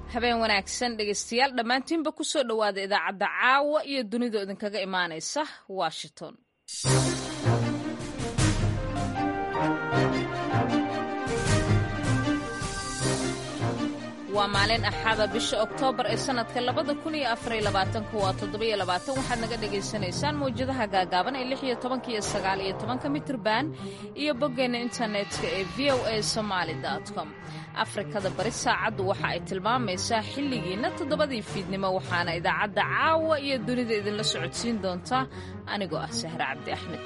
habeen wanaagsan dhegaystayaal dhammaantiinba ku soo dhowaada idaacadda caawa iyo dunida idinkaga imaanaysa washington waa maalin axada bisha oktoobar ee sannadka labada kun iyo afariyo labaatanka waa toddobiyo labaatan waxaad naga dhagaysanaysaan mawjadaha gaagaaban ee lix iyo tobanka iyo sagaal iyo tobanka mitirban iyo boggeenna internetka ee v o a somaali com afrikada bari saacaddu waxa ay tilmaamaysaa xilligiinna toddobadii fiidnimo waxaana idaacadda caawa iyo dunida idinla socodsiin doontaa anigoo ah sahre cabdi axmed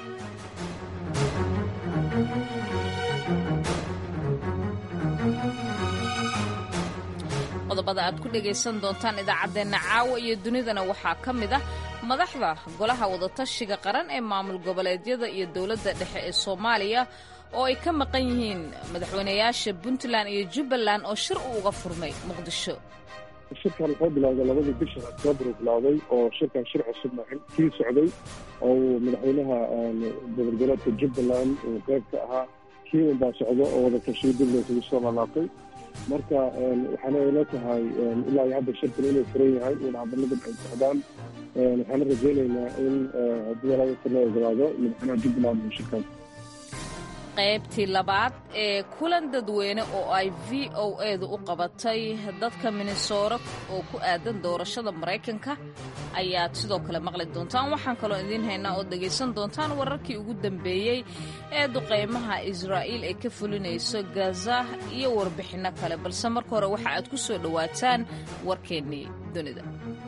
qodobada aad ku dhegaysan doontaan idaacaddeenna caawa iyo dunidana waxaa ka mid ah madaxda golaha wadatashiga qaran ee maamul goboleedyada iyo dowladda dhexe ee soomaaliya oo ay ka maqan yihiin madaxweynayaasha puntland iyo jubbaland oo shir uu uga furmay muqdisho shirkan wuxuu bilowday labadii bisha oktoobar uu bilowday oo shirkan shir cusub maahin kii socday oo uu madaxweynaha gobolgoleedka jubbaland uu qayb ka ahaa kii unbaa socdo oo wadatashiyo dib laysugu soo laalaabtay marka waxaana ila tahay ilaa iyo hadda shirkan inuu furan yahay in hadaladan ay socdaan waxaana rajaynaynaa in haddii walaalka loo ogolaado madaxweynaha jubbaland uu shirkan qaybtii labaad ee kulan dadweyne oo ay v o edu u qabatay dadka minnesora oo ku aadan doorashada maraykanka ayaad sidoo kale maqli doontaan waxaan kaloo idiin haynaa oo dhegaysan doontaan wararkii ugu dambeeyey ee duqaymaha israa'iil ay ka fulinayso gaza iyo warbixinno kale balse marka hore waxa aad ku soo dhowaataan warkeennii dunida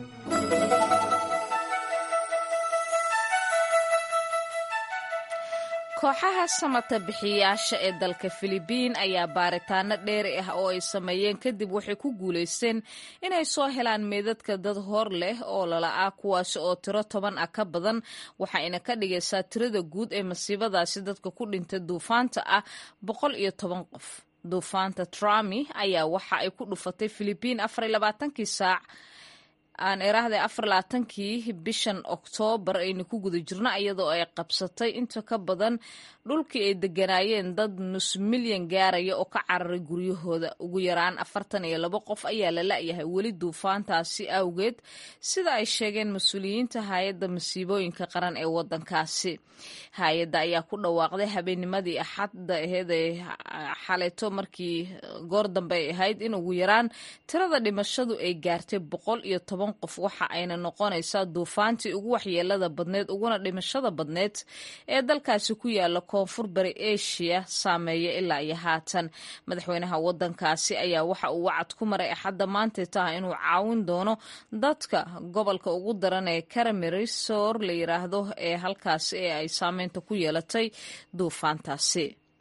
kooxaha samata bixiyaasha ee dalka filibiin ayaa baaritaano dheeri ah oo ay sameeyeen kadib waxay ku guulaysteen inay soo helaan meedadka dad hor leh oo lala-ah kuwaasi oo tiro toban ah ka badan waxayna ka dhigaysaa tirada guud ee masiibadaasi dadka ku dhintay duufaanta ah boqol iyo toban qof duufaanta trami ayaa waxa ay ku dhufatay filibiin afariyo labaatankii saac aan iraahday afar labaatankii bishan oktoobar aynu ku guda jirno iyadoo ay qabsatay inta ka badan dhulkii ay deganaayeen dad nus milyan gaaraya oo ka cararay guryahooda ugu yaraan afartan iyo labo qof ayaa la la-yahay weli duufaantaasi awgeed sida ay sheegeen mas-uuliyiinta hay-adda masiibooyinka qaran ee wadankaasi hay-adda ayaa ku dhawaaqday habeennimadii axadda aheed ee xaleeto markii goor dambe ay ahayd in ugu yaraan tirada dhimashadu ay gaartay boqol iyo toban qof waxa ayna noqonaysaa duufaantii ugu waxyeelada badneed uguna dhimashada badneed ee dalkaasi ku yaala koonfur bari asia saameeya ilaa iyo haatan madaxweynaha wadankaasi ayaa waxa uu wacad ku maray axadda maantay taha inuu caawin doono dadka gobolka ugu daran ee karamirisor la yiraahdo ee halkaasi ee ay saameynta ku yeelatay duufaantaasi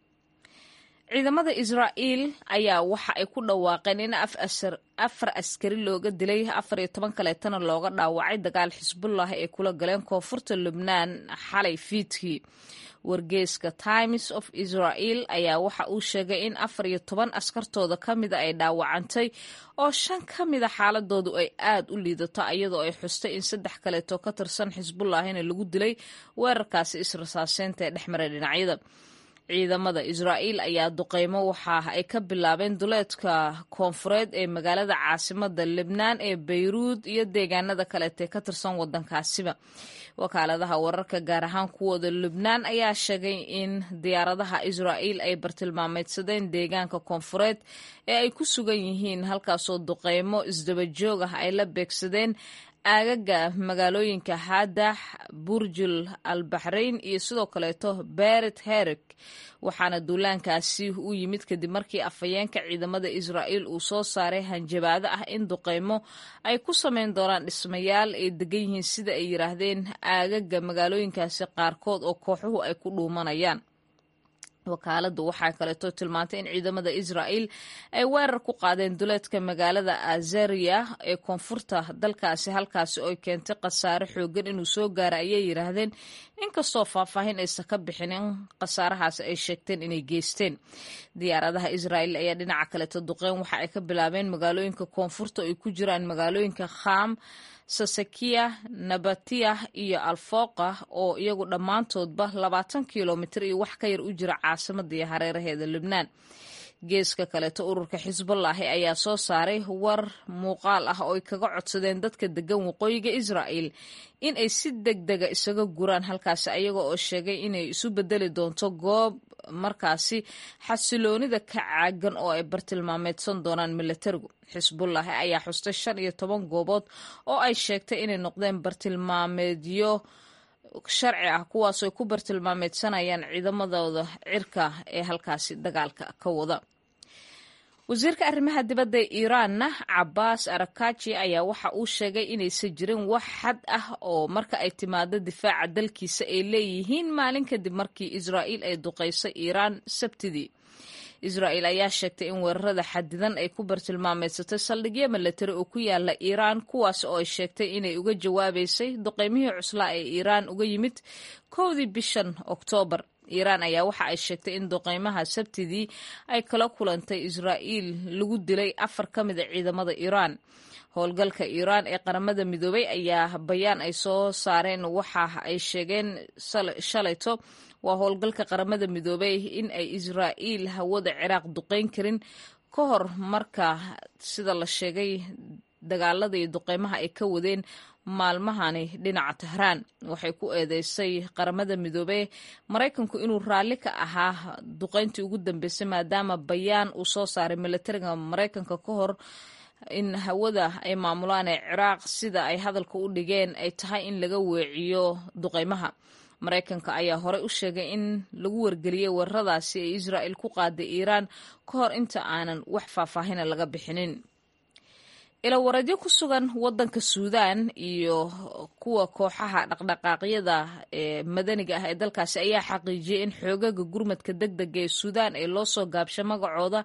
ciidamada israa'iil ayaa waxa ay ku dhawaaqeen in afar askari looga dilay afar iyo toban kaleetana looga dhaawacay dagaal xisbullah ee kula galeen koonfurta lubnaan xalay fiidkii wargeeska times of israel ayaa waxa uu sheegay in afar iyo toban askartooda ka mida ay dhaawacantay oo shan ka mida xaaladoodu ay aad u liidato iyadoo ay xustay in saddex kaleeto ka tirsan xisbullahina lagu dilay weerarkaasi israsaaseynta ee dhexmaray dhinacyada ciidamada israa'iil ayaa duqeymo waxa ay ka bilaabeen duleedka koonfureed ee magaalada caasimada lebnaan ee bayruud iyo deegaanada kaleetee ka tirsan wadankaasiba wakaaladaha wararka gaar ahaan kuwooda lubnaan ayaa sheegay in diyaaradaha israa'iil ay bartilmaameydsadeen deegaanka koonfureed ee ay ku sugan yihiin halkaasoo duqeymo isdabajoog ah ay la beegsadeen aagaga magaalooyinka haadax burjul al baxrayn iyo sidoo kaleeto beret herek waxaana duulaankaasi u yimid kadib markii afhayeenka ciidamada israa'iil uu soo saaray hanjabaado ah in duqeymo ay ku sameyn doonaan dhismayaal ay degan yihiin sida ay yiraahdeen aagaga magaalooyinkaasi qaarkood oo kooxuhu ay ku dhuumanayaan wakaaladdu waxaa kaleeto tilmaantay in ciidamada israa'iil ay weerar ku qaadeen duleedka magaalada azariya ee koonfurta dalkaasi halkaasi oo keentay khasaare xoogan inuu soo gaara ayay yiraahdeen inkastoo faahfaahin aysan ka bixinin khasaarahaas ay sheegteen inay geysteen diyaaradaha israa'iil ayaa dhinaca kaleeto duqeyn waxa ay ka bilaabeen magaalooyinka koonfurta oo ay ku jiraan magaalooyinka kham sasakiya nabatiya iyo alfooqa oo iyagu dhammaantoodba labaatan kilomitir iyo wax ka yar u jira caasimada iyo hareeraheeda lubnaan geeska kaleeto ururka xisbullaahi ayaa soo saaray war muuqaal ah oo ay kaga codsadeen dadka degan waqooyiga israa'el in ay si deg dega isaga guraan halkaasi ayaga oo sheegay inay isu bedeli doonto goob markaasi xasiloonida ka caagan oo ay bartilmaameedsan doonaan milatarigu xisbullaahi ayaa xustay shan iyo toban goobood oo ay sheegtay inay noqdeen bartilmaameedyo sharci ah kuwaasoo ku bartilmaameedsanayaan ciidamadooda cirka ee halkaasi dagaalka ka wada wasiirka arrimaha dibadda ee iiraanna cabaas arakaji ayaa waxa uu sheegay inaysan jirin wax xad ah oo marka ay timaado difaaca dalkiisa ay leeyihiin maalin kadib markii israa'iil ay duqaysay iiraan sabtidii israa'il ayaa sheegtay in weerarada xadidan ay ku bartilmaameedsatay saldhigyo milatari oo ku yaala iiraan kuwaas oo ay sheegtay inay uga jawaabaysay duqeymihii cuslaa ee iiraan uga yimid kowdii bishan oktoobar iiraan ayaa waxa ay sheegtay in duqeymaha sabtidii ay kala kulantay israa'iil lagu dilay afar ka mid a ciidamada iiraan howlgalka iiraan ee qaramada midoobay ayaa bayaan ay soo saareen waxa ay sheegeen shalayto waa howlgalka qaramada midoobay in ay israa'iil hawada ciraaq duqeyn karin ka hor marka sida la sheegay dagaalada iyo duqeymaha ay ka wadeen maalmahani dhinaca tahraan waxay ku eedeysay qaramada midoobey maraykanku inuu raalli ka ahaa duqeyntii ugu dambeysay maadaama bayaan uu soo saaray milatariga maraykanka ka hor in hawada ay maamulaan ee ciraaq sida ay hadalka u dhigeen ay tahay in laga weeciyo duqeymaha maraykanka ayaa horey u sheegay in lagu wargeliyey weeraradaasi ee israa'il ku qaaday iiraan ka hor inta aanan wax faahfaahina laga bixinin ilawareedyo ku sugan wadanka suudaan iyo kuwa kooxaha dhaqdhaqaaqyada ee madaniga ah ee dalkaasi ayaa xaqiijiyey in xoogaga gurmadka deg dega ee suudaan ee loo soo gaabshay magacooda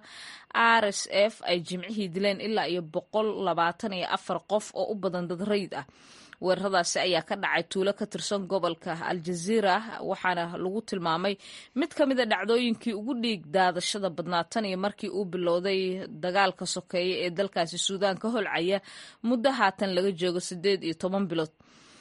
r s f ay jimcihii dileen ilaa iyo boqol labaatan iyo afar qof oo u badan dad rayid ah weeraradaasi ayaa ka dhacay tuulo ka tirsan gobolka aljaziira waxaana lagu tilmaamay mid ka mida dhacdooyinkii ugu dhiig daadashada badnaa tan iyo markii uu bilowday dagaalka sokeeye ee dalkaasi suudaan ka holcaya muddo haatan laga joogo siddeed iyo toban bilood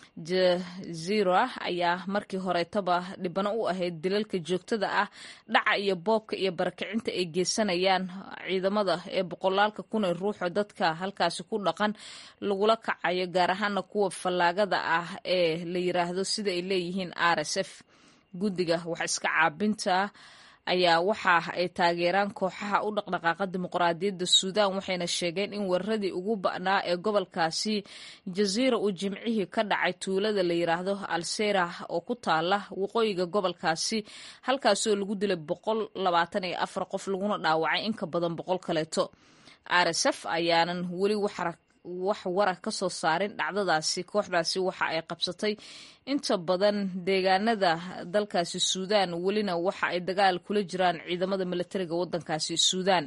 jazira ayaa markii horetaba dhibano u ahayd dilalka joogtada ah dhaca iyo boobka iyo barakicinta ay geysanayaan ciidamada ee boqolaalka kun ee ruuxo dadka halkaasi ku dhaqan lagula kacayo gaar ahaana kuwa fallaagada ah ee la yiraahdo sida ay leeyihiin r s f guddiga wax iska caabinta ayaa waxa ay taageeraan kooxaha u dhaqdhaqaaqa dimuqraadiyadda suudaan waxayna sheegeen in weeraradii ugu ba'naa ee gobolkaasi jaziira uu jimcihii ka dhacay tuulada la yiraahdo alserah oo ku taala waqooyiga gobolkaasi halkaasoo lagu dilay boqol labaatan iyo afar qof laguna dhaawacay in ka badan boqol kaleeto r s f ayaanan weli wax wara ka soo saarin dhacdadaasi kooxdaasi waxa ay qabsatay inta badan deegaanada dalkaasi suudaan welina waxa ay dagaal kula jiraan ciidamada milatariga wadankaasi suudaan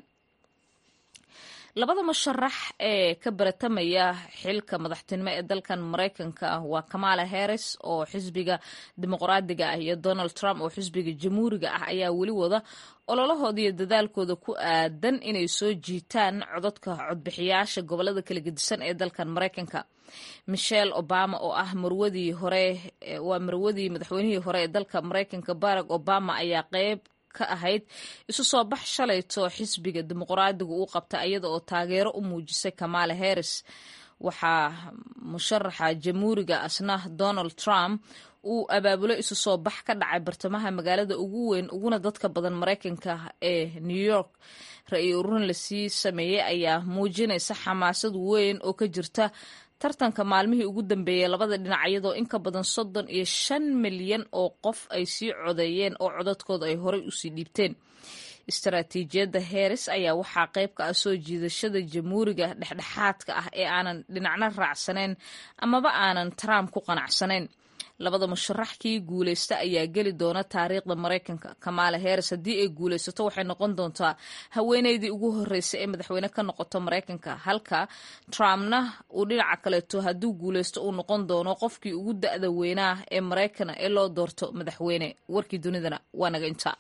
labada musharax ee ka baratamaya xilka madaxtinimo ee dalkan maraykanka waa kamala harris oo xisbiga dimuqraadiga ah iyo donald trump oo xisbiga jamhuuriga ah ayaa weli wada ololahooda iyo dadaalkooda ku aadan inay soo jiitaan codadka codbixiyaasha gobolada kala gedisan ee dalkan maraykanka michelle obama oo ah marwadii hore waa marwadii madaxweynihii hore ee dalka maraykanka barack obama ayaa qeyb ka ahayd isu soo bax shalayto xisbiga dimuqraadiga uu qabta iyada oo taageero u muujisay kamala harris waxaa musharaxa jamhuuriga asna donald trump uu abaabulo isu soo bax ka dhacay bartamaha magaalada ugu weyn uguna dadka badan maraykanka ee new york ra-i ururin lasii sameeyey ayaa muujinaysa xamaasad weyn oo ka jirta tartanka maalmihii ugu dambeeyey labada dhinac iyadoo in ka badan soddon iyo shan milyan oo qof ay sii codeeyeen oo codadkooda ay horey usii dhiibteen istaraatiijiyadda heris ayaa waxaa qayb ka ah soo jiidashada jamhuuriga dhexdhexaadka ah ee aanan dhinacna raacsanayn amaba aanan trump ku qanacsanayn labada musharax kii guulaysta ayaa geli doona taariikhda maraykanka kamaala heris haddii ay guulaysato waxay noqon doontaa haweeneydii ugu horreysay ee madaxweyne ka noqoto maraykanka halka trumpna uu dhinaca kaleeto hadduu guulaysto uu noqon doono qofkii ugu da-da weynaa ee maraykana ee loo doorto madaxweyne warkii dunidana waa naga intaa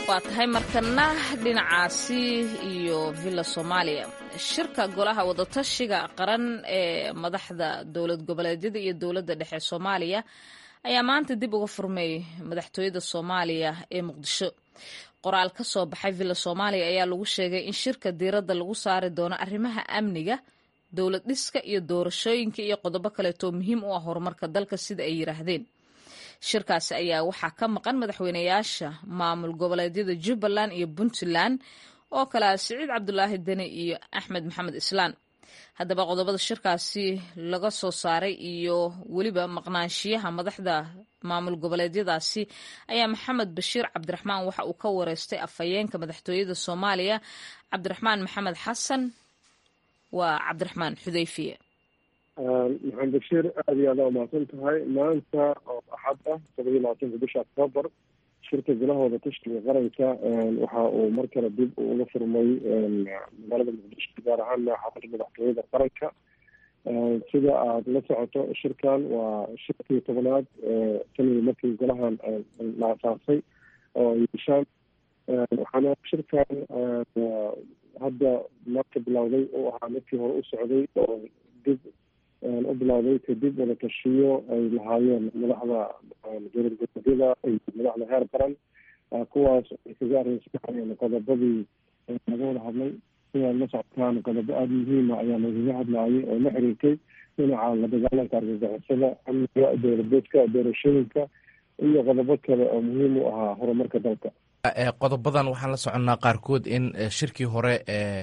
waa tahay markana dhinacaasi iyo villa soomaaliya shirka golaha wadatashiga qaran ee madaxda dowlad goboleedyada iyo dowladda dhexe soomaaliya ayaa maanta dib uga furmay madaxtooyada soomaaliya ee muqdisho qoraal ka soo baxay villa soomaaliya ayaa lagu sheegay in shirka diiradda lagu saari doono arrimaha amniga dowlad dhiska iyo doorashooyinka iyo qodobo kaleetoo muhiim u ah horumarka dalka sida ay yiraahdeen shirkaasi ayaa waxaa ka maqan madaxweynayaasha maamul goboleedyada jubbaland iyo puntland oo kale ah siciid cabdulaahi deni iyo axmed maxamed islaan haddaba qodobada shirkaasi laga soo saaray iyo weliba maqnaanshiyaha madaxda maamul goboleedyadaasi ayaa maxamed bashiir cabdiraxmaan waxa uu ka wareystay afhayeenka madaxtooyada soomaaliya cabdiraxmaan maxamed xasan waa cabdiraxmaan xudeyfiye maxamed bashiir aada iyo aada umahadsan tahay maanta oo axad ah todoba iyo labaatanka bisha octoobar shirka golaha wadatashiga qaranka waxa uu mar kale dib uga furmay magaalada muqdisho gaar ahaan xaafada madaxtooyada qaranka sida aada la socoto shirkan waa shirkii tobanaad tanigi markii golahan la asaasay oo ay yeeshaan waxaana shirkan hadda marka bilowday uu ahaa midkii hore u socday oo dib u bilowday kadib wada tashiyo ay lahaayeen madaxda dowlad goboleedyada iyo madaxda heer qaran kuwaas ay kaga areysanayeen qodobadii laga wada hadlay sidaad la socotaan qodobo aada muhiima ayaa lagaga hadlaayay oo la xiriirtay dhinaca la dagaalanka argagixisada amniga dowladeedka doorashooyinka iyo qodobo kale oo muhiim u ahaa horumarka dalka qodobadan waxaan la soconnaa qaarkood in shirkii hore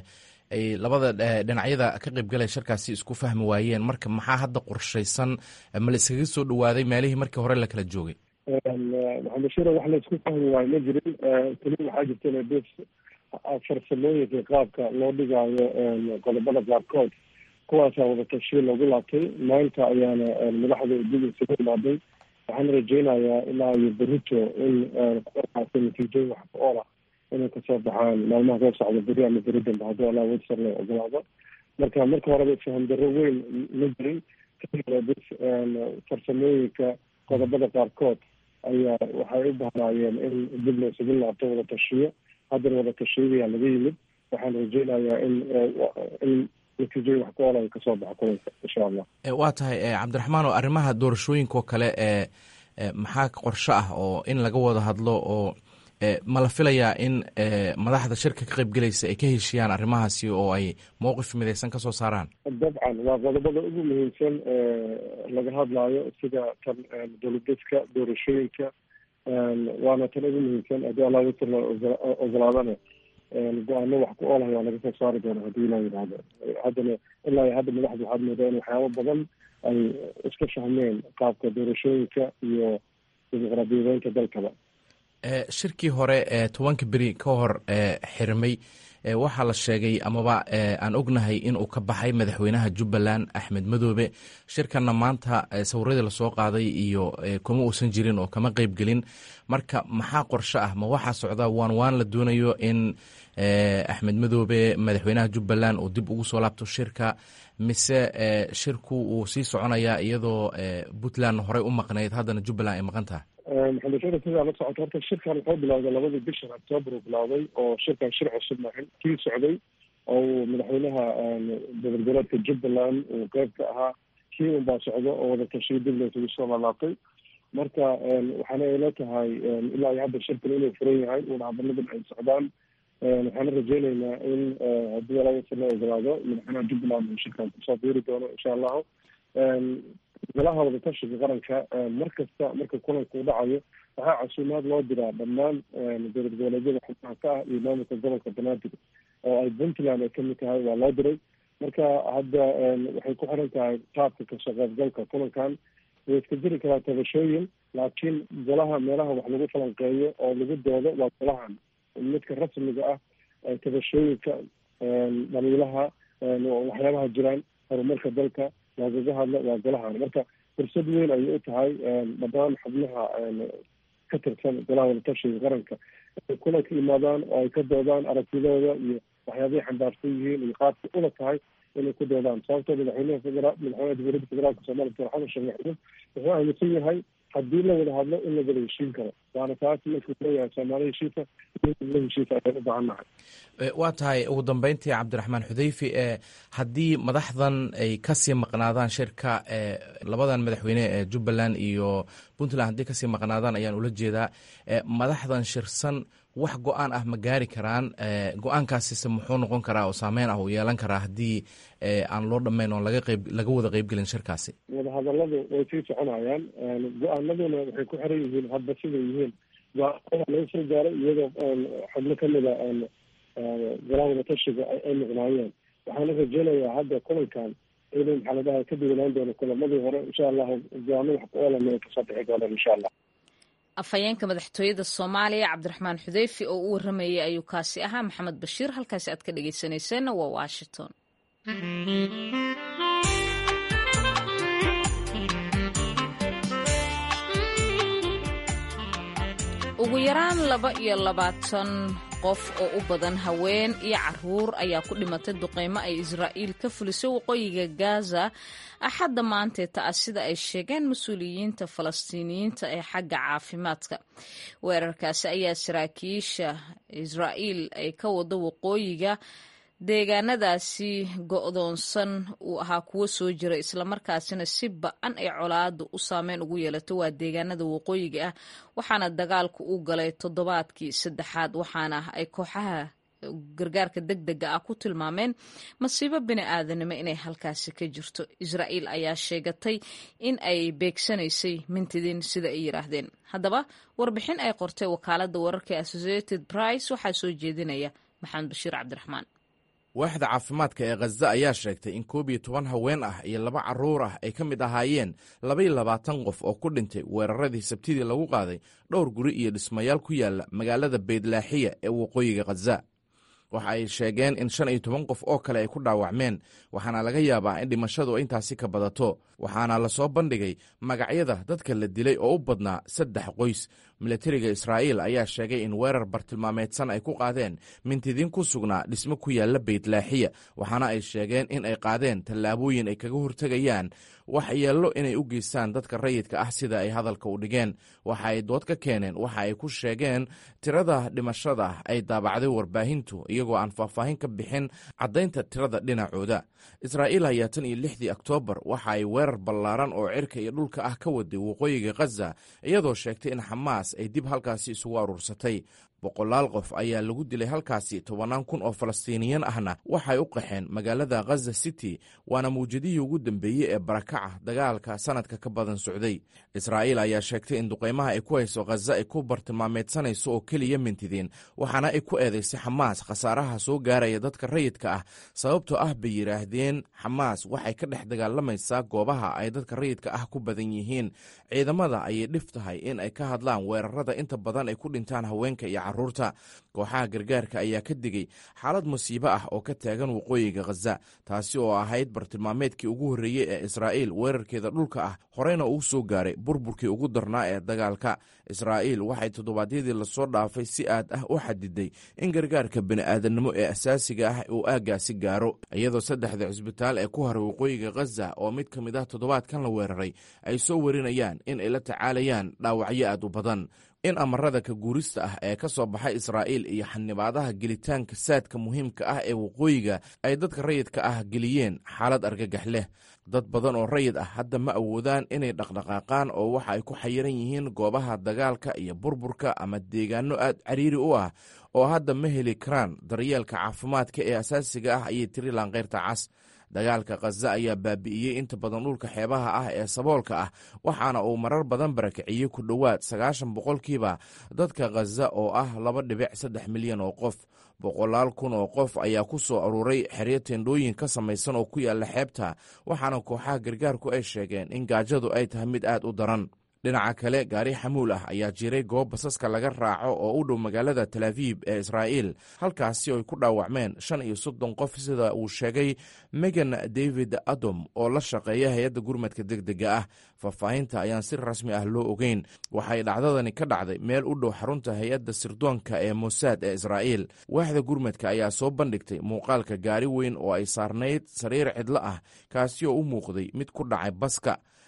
ay labada dhinacyada ka qaybgalaya shirkaasi isku fahmi waayeen marka maxaa hadda qorshaysan ma la iskaga soo dhawaaday meelihii markii hore la kala joogay maxamed bashiir wax la isku fahmi waayo ma jirin keli waxaa jirta bes farsamooyinka qaabka loo dhigaayo qodobada qaarkood kuwaasaa wada tashiyo loogu laabtay maanta ayaana madaxda dib isugu imaaday waxaan rajeynayaa ilaa iyo berito in qodobkaasi natiijooyin wax ku oola inay kasoo baxaan maalmaha soo socda beri ama beri dambe haddii allah wedsar la ogolaado marka marka horeba isfaham darro weyn ma jirin bis farsamooyinka qodobada qaarkood ayaa waxay u bahnaayeen in dib la isugu laabto wada tashiyo haddana wada tashiyadayaa laga yimid waxaan rajeynayaa in in natiijooyin wax ku oola ay kasoo baxa kulanka insha allah waa tahay cabdiraxmaan oo arrimaha doorashooyinka oo kale ee maxaa qorsho ah oo in laga wada hadlo oo ma la filayaa in madaxda shirka ka qaybgelaysa ay ka heshiyaan arrimahaasi oo ay mowqif midaysan ka soo saaraan dabcan waa qodobada ugu muhiimsan laga hadlaayo sida tan dowladeedka doorashooyinka waana tan ugu muhiimsan haddii allah wsr la ogolaadana go-aano wax ku oolahay waa laga soo saari doona haddii ilaa yidhaahdo haddana ilaa hadda madaxda waxaad moodaa in waxyaabo badan ay iska fahmeen qaabka doorashooyinka iyo dimuqraadiyadeynta dalkaba shirkii hore ee tobanka beri ka hor xirmay waxaa la sheegay amaba aan ognahay in uu ka baxay madaxweynaha jubbaland axmed madoobe shirkanna maanta sawiradii lasoo qaaday iyo kuma uusan jirin oo kama qeybgelin marka maxaa qorsho ah ma waxaa socda waan waan la doonayo in axmed madoobe madaxweynaha jubbaland uu dib ugu soo laabto shirka mise shirku uu sii soconayaa iyadoo puntland horey u maqnayd haddana jubbaland ay maqan tahay maxamed shara sidaa la socoto horta shirkan wuxuu bilowday labadii bishan octoobar uu bilowday oo shirkan shir cusub maahin kii socday oo uu madaxweynaha dowlad goboleedka jubbaland uu qeyb ka ahaa kii unbaa socdo oo wada tashiyo dib laysugu soo laalaabtay marka waxaana ayla tahay ilaa iyo hadda shirkan inuu furan yahay uuna hadaladan ay socdaan waxaana rajeyneynaa in haddii alawasa la ogolaado madaxweynaha jubbaland uu shirkan kusoo biiri doono insha allahu golaha wadatashiga qaranka mar kasta marka kulanka u dhacayo waxaa casuumaad loo diraa dhammaan dowlad goboleedyada xubnaha ka ah iyo maamulka gobolka banaadir oo ay puntland ay kamid tahay waa loo diray marka hadda waxay ku xiran tahay qaabka kasoo qaybgalka kulankan way iska jiri karaa tabashooyin laakiin golaha meelaha wax lagu falanqeeyo oo lagu doodo waa golahan midka rasmiga ah tabashooyinka dhaliilaha waxyaabaha jiraan horumarka dalka lagaga hadlo waa golahan marka fursad weyn ayay u tahay dhammaan xubnaha ka tirsan golaha wadatashiga qaranka inay kulanka yimaadaan oo ay ka doodaan aragtidooda iyo waxyaabahay xambaarsan yihiin iyo qaabka ula tahay inay ku doodaan sababtoo madaxweynaha federa madaxweynaha dowladda federaalka soomaaliya doctor xasan sheekh maxamuud wuxuu aaminsan yahay haddii la wada hadlo in la wada heshiin karo waana taas markuu leeyahay soomaali heshiisa la heshiisa ayaan u baahannahay waa tahay ugu dambeyntii cabdiraxmaan xudeyfi e haddii madaxdan ay kasii maqnaadaan shirka e labadan madaxweyne ee jubbaland iyo puntland haddii kasii maqnaadaan ayaan ula jeedaa madaxdan shirsan wax go-aan ah ma gaari karaan go-aankaasise muxuu noqon karaa oo saameyn ah uu yeelan karaa haddii aan loo dhammayn oon laga qeyb laga wada qeybgelin shirkaasi wadahadaladu way sii soconayaan go-aanaduna waxay ku xiran yihiin hadba siday yihiin go-aanada laga soo gaaray iyadoo xubno kamida golaha wadatashiga ay maqnaayeen waxaana rajeynayaa hadda kulankan inuu maxaa la dhahay ka duwanaan doono kulamadii hore insha allahu go-aano wax ku oolan ay kasoo bixi doonaan insha allah afhayeenka madaxtooyada soomaaliya cabdiraxmaan xudeyfi oo u waramayay ayuu kaasi ahaa maxamed bashiir halkaasi aad ka dhegeysaneyseenna waa washington ugu yaraan laba iyo labaatan qof oo u badan haween iyo caruur ayaa ku dhimatay duqeymo ay israa'iil ka fulisay waqooyiga gaza axadda maanteeta ah sida ay sheegeen mas-uuliyiinta falastiiniyiinta ee xagga caafimaadka weerarkaasi ayaa saraakiisha israa'iil ay ka wado waqooyiga deegaanadaasi go'doonsan uu ahaa kuwo soo jira islamarkaasina si ba-an ay colaadu u saameyn ugu yeelato waa deegaanada waqooyiga ah waxaana dagaalku u galay toddobaadkii saddexaad waxaana ay kooxaha gargaarka deg dega ah ku tilmaameen masiibo bini aadanimo inay halkaasi ka jirto israa'iil ayaa sheegatay in ay beegsanaysay mintidin sida ay yidhaahdeen haddaba warbixin ay qortay wakaaladda wararka associated price waxaa soo jeedinaya maxamed bashiir cabdiraxmaan waaxda caafimaadka ee khaza ayaa sheegtay in koob iyo toban haween ah iyo laba carruur ah ay ka mid ahaayeen labaiyo labaatan qof oo ku dhintay weeraradii sabtidii lagu qaaday dhowr guri iyo dhismayaal ku yaala magaalada beydlaaxiya ee waqooyiga khaza waxa ay sheegeen in shan iyo toban qof oo kale ay ku dhaawacmeen waxaana laga yaabaa in dhimashadu intaasi ka badato waxaana lasoo bandhigay magacyada dadka la dilay oo u badnaa saddex qoys milatariga israa'iil ayaa sheegay in weerar bartilmaameedsan ay ku qaadeen mintidiin ku sugnaa dhismo ku yaalla beytlaaxiya waxaana ay sheegeen in ay qaadeen tallaabooyin ay kaga hortegayaan wax yeello inay u geystaan dadka rayidka ah sida ay hadalka u dhigeen waxa ay dood ka keeneen waxa ay ku sheegeen tirada dhimashada ay daabacday warbaahintu iyagoo aan faahfaahin ka bixin caddaynta tirada dhinacooda israa'iil ayaa tan iyo lixdii oktoobar waxa ay weerar ballaaran oo cirka iyo dhulka ah ka waday waqooyiga khaza iyadoo sheegtay in xamaas ay dib halkaasi isugu aruursatay boqolaal qof ayaa lagu dilay halkaasi tobannaan kun oo falastiiniyan ahna waxay u qaxeen magaalada khaza city waana mawjadihii ugu dambeeyey ee barakaca dagaalka sanadka ka badan socday israa'iil ayaa sheegtay in duqaymaha ay ku hayso khaza ay ku bartilmaameedsanayso oo keliya mintidiin waxaana ay ku eedaysay xamaas khasaaraha soo gaaraya dadka rayidka ah sababtoo ah bay yidhaahdeen xamaas waxay ka dhex dagaalamaysaa goobaha ay dadka rayidka ah ku badan yihiin ciidamada ayay dhif tahay in ay ka hadlaan weerarada inta badan ay ku dhintaan haweenka iyo caruurta kooxaha gargaarka ayaa ka digay xaalad musiibo ah oo ka taagan waqooyiga khaza taasi oo ahayd bartilmaameedkii ugu horreeyey ee israa'iil weerarkeeda dhulka ah horeyna uu soo gaaray burburkii ugu darnaa ee dagaalka israa'iil waxay toddobaadyadii lasoo dhaafay si aad ah u xadiday in gargaarka bini'aadannimo ee asaasiga ah uu aaggaasi gaaro iyadoo saddexda cisbitaal ee ku haray waqooyiga khaza oo mid ka mid ah toddobaadkan la weeraray ay soo warinayaan in ay la tacaalayaan dhaawacyo aad u badan in amarada ka guurista ah ee ka soo baxay israa'iil iyo xanibaadaha gelitaanka saadka muhiimka ah ee waqooyiga ay dadka rayidka ah geliyeen xaalad argagax leh dad badan oo rayid ah hadda ma awoodaan inay dhaqdhaqaaqaan oo waxa ay ku xayiran yihiin goobaha dagaalka iyo burburka ama deegaano aad cariiri u ah oo hadda ma heli karaan daryeelka caafimaadka ee asaasiga ah ayay tiri laanqeyrta cas dagaalka khaza ayaa baabi'iyey inta badan dhulka xeebaha ah ee saboolka ah waxaana uu marar badan barakiciyey ku dhowaad sagaashan boqolkiiba dadka khaza oo ah laba dhibic saddex milyan oo qof boqolaal kun oo qof ayaa ku soo aruuray xeryo teendhooyin ka samaysan oo ku yaalla xeebta waxaana kooxaha gargaarku ay sheegeen in gaajadu ay tahay mid aad u daran dhinaca kale gaari xamuul ah ayaa jiray goob basaska laga raaco oo u dhow magaalada talaabiib ee israa'iil halkaasi oo ay ku dhaawacmeen shan iyo soddon qof sida uu sheegay megan david adom oo la shaqeeya hay-adda gurmadka deg dega ah faahfaahinta ayaan si rasmi ah loo ogeyn waxay dhacdadani ka dhacday meel u dhow xarunta hay-adda sirdoonka ee mosaad ee israa'iil waaxda gurmadka ayaa soo bandhigtay muuqaalka gaari weyn oo ay saarnayd sariir cidlo ah kaasi oo u muuqday mid ku dhacay baska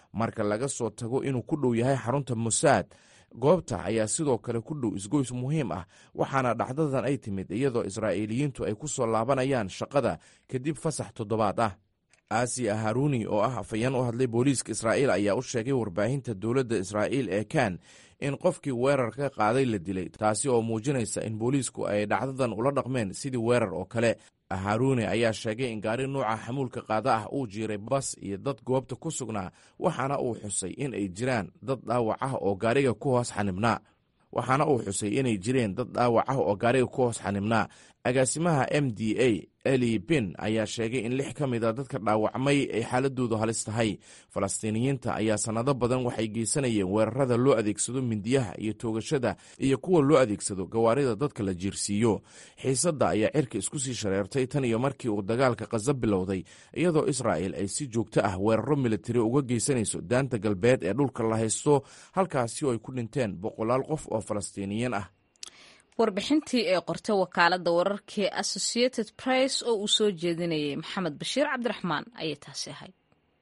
marka laga soo tago inuu ku dhow yahay xarunta mosaad goobta ayaa sidoo kale ku dhow isgoys muhiim ah waxaana dhacdadan ay timid iyadoo israa'iiliyiintu ay ku soo laabanayaan shaqada kadib fasax toddobaad ah aasiya haruuni oo ah afayeen u hadlay booliiska israa'iil ayaa u sheegay warbaahinta dowladda israa'iil ee kan in qofkii weerar ka qaaday la dilay taasi oo muujinaysa in booliisku ay dhacdadan ula dhaqmeen sidii weerar oo kale haruune ayaa sheegay in gaari nuuca xamuulka qaada ah uu jiiray bas iyo dad goobta ku sugnaa waxaana uu xusay in ay jiraan dad dhaawac ah oo gaariga ku hoos xanibnaa waxaana uu xusay inay jireen dad dhaawac ah oo gaariga ku hoos xanibnaa agaasimaha m d a eli bin ayaa sheegay in lix ka mid a dadka dhaawacmay ay xaaladoodu halis tahay falastiiniyiinta ayaa sannado badan waxay geysanayeen weerarada loo adeegsado mindiyaha iyo toogashada iyo kuwa loo adeegsado gawaarida dadka la jiirsiiyo xiisadda ayaa cirka isku sii shareertay tan iyo markii uu dagaalka khaza bilowday iyadoo israa'el ay si joogto ah weeraro militari uga geysanayso daanta galbeed ee dhulka la haysto halkaasi oo ay ku dhinteen boqolaal qof oo falastiiniyiin ah warbixintii ee qortay wakaaladda wararkii associated press oo uu soo jeedinayay maxamed bashiir cabdiraxmaan ayay taasi ahayd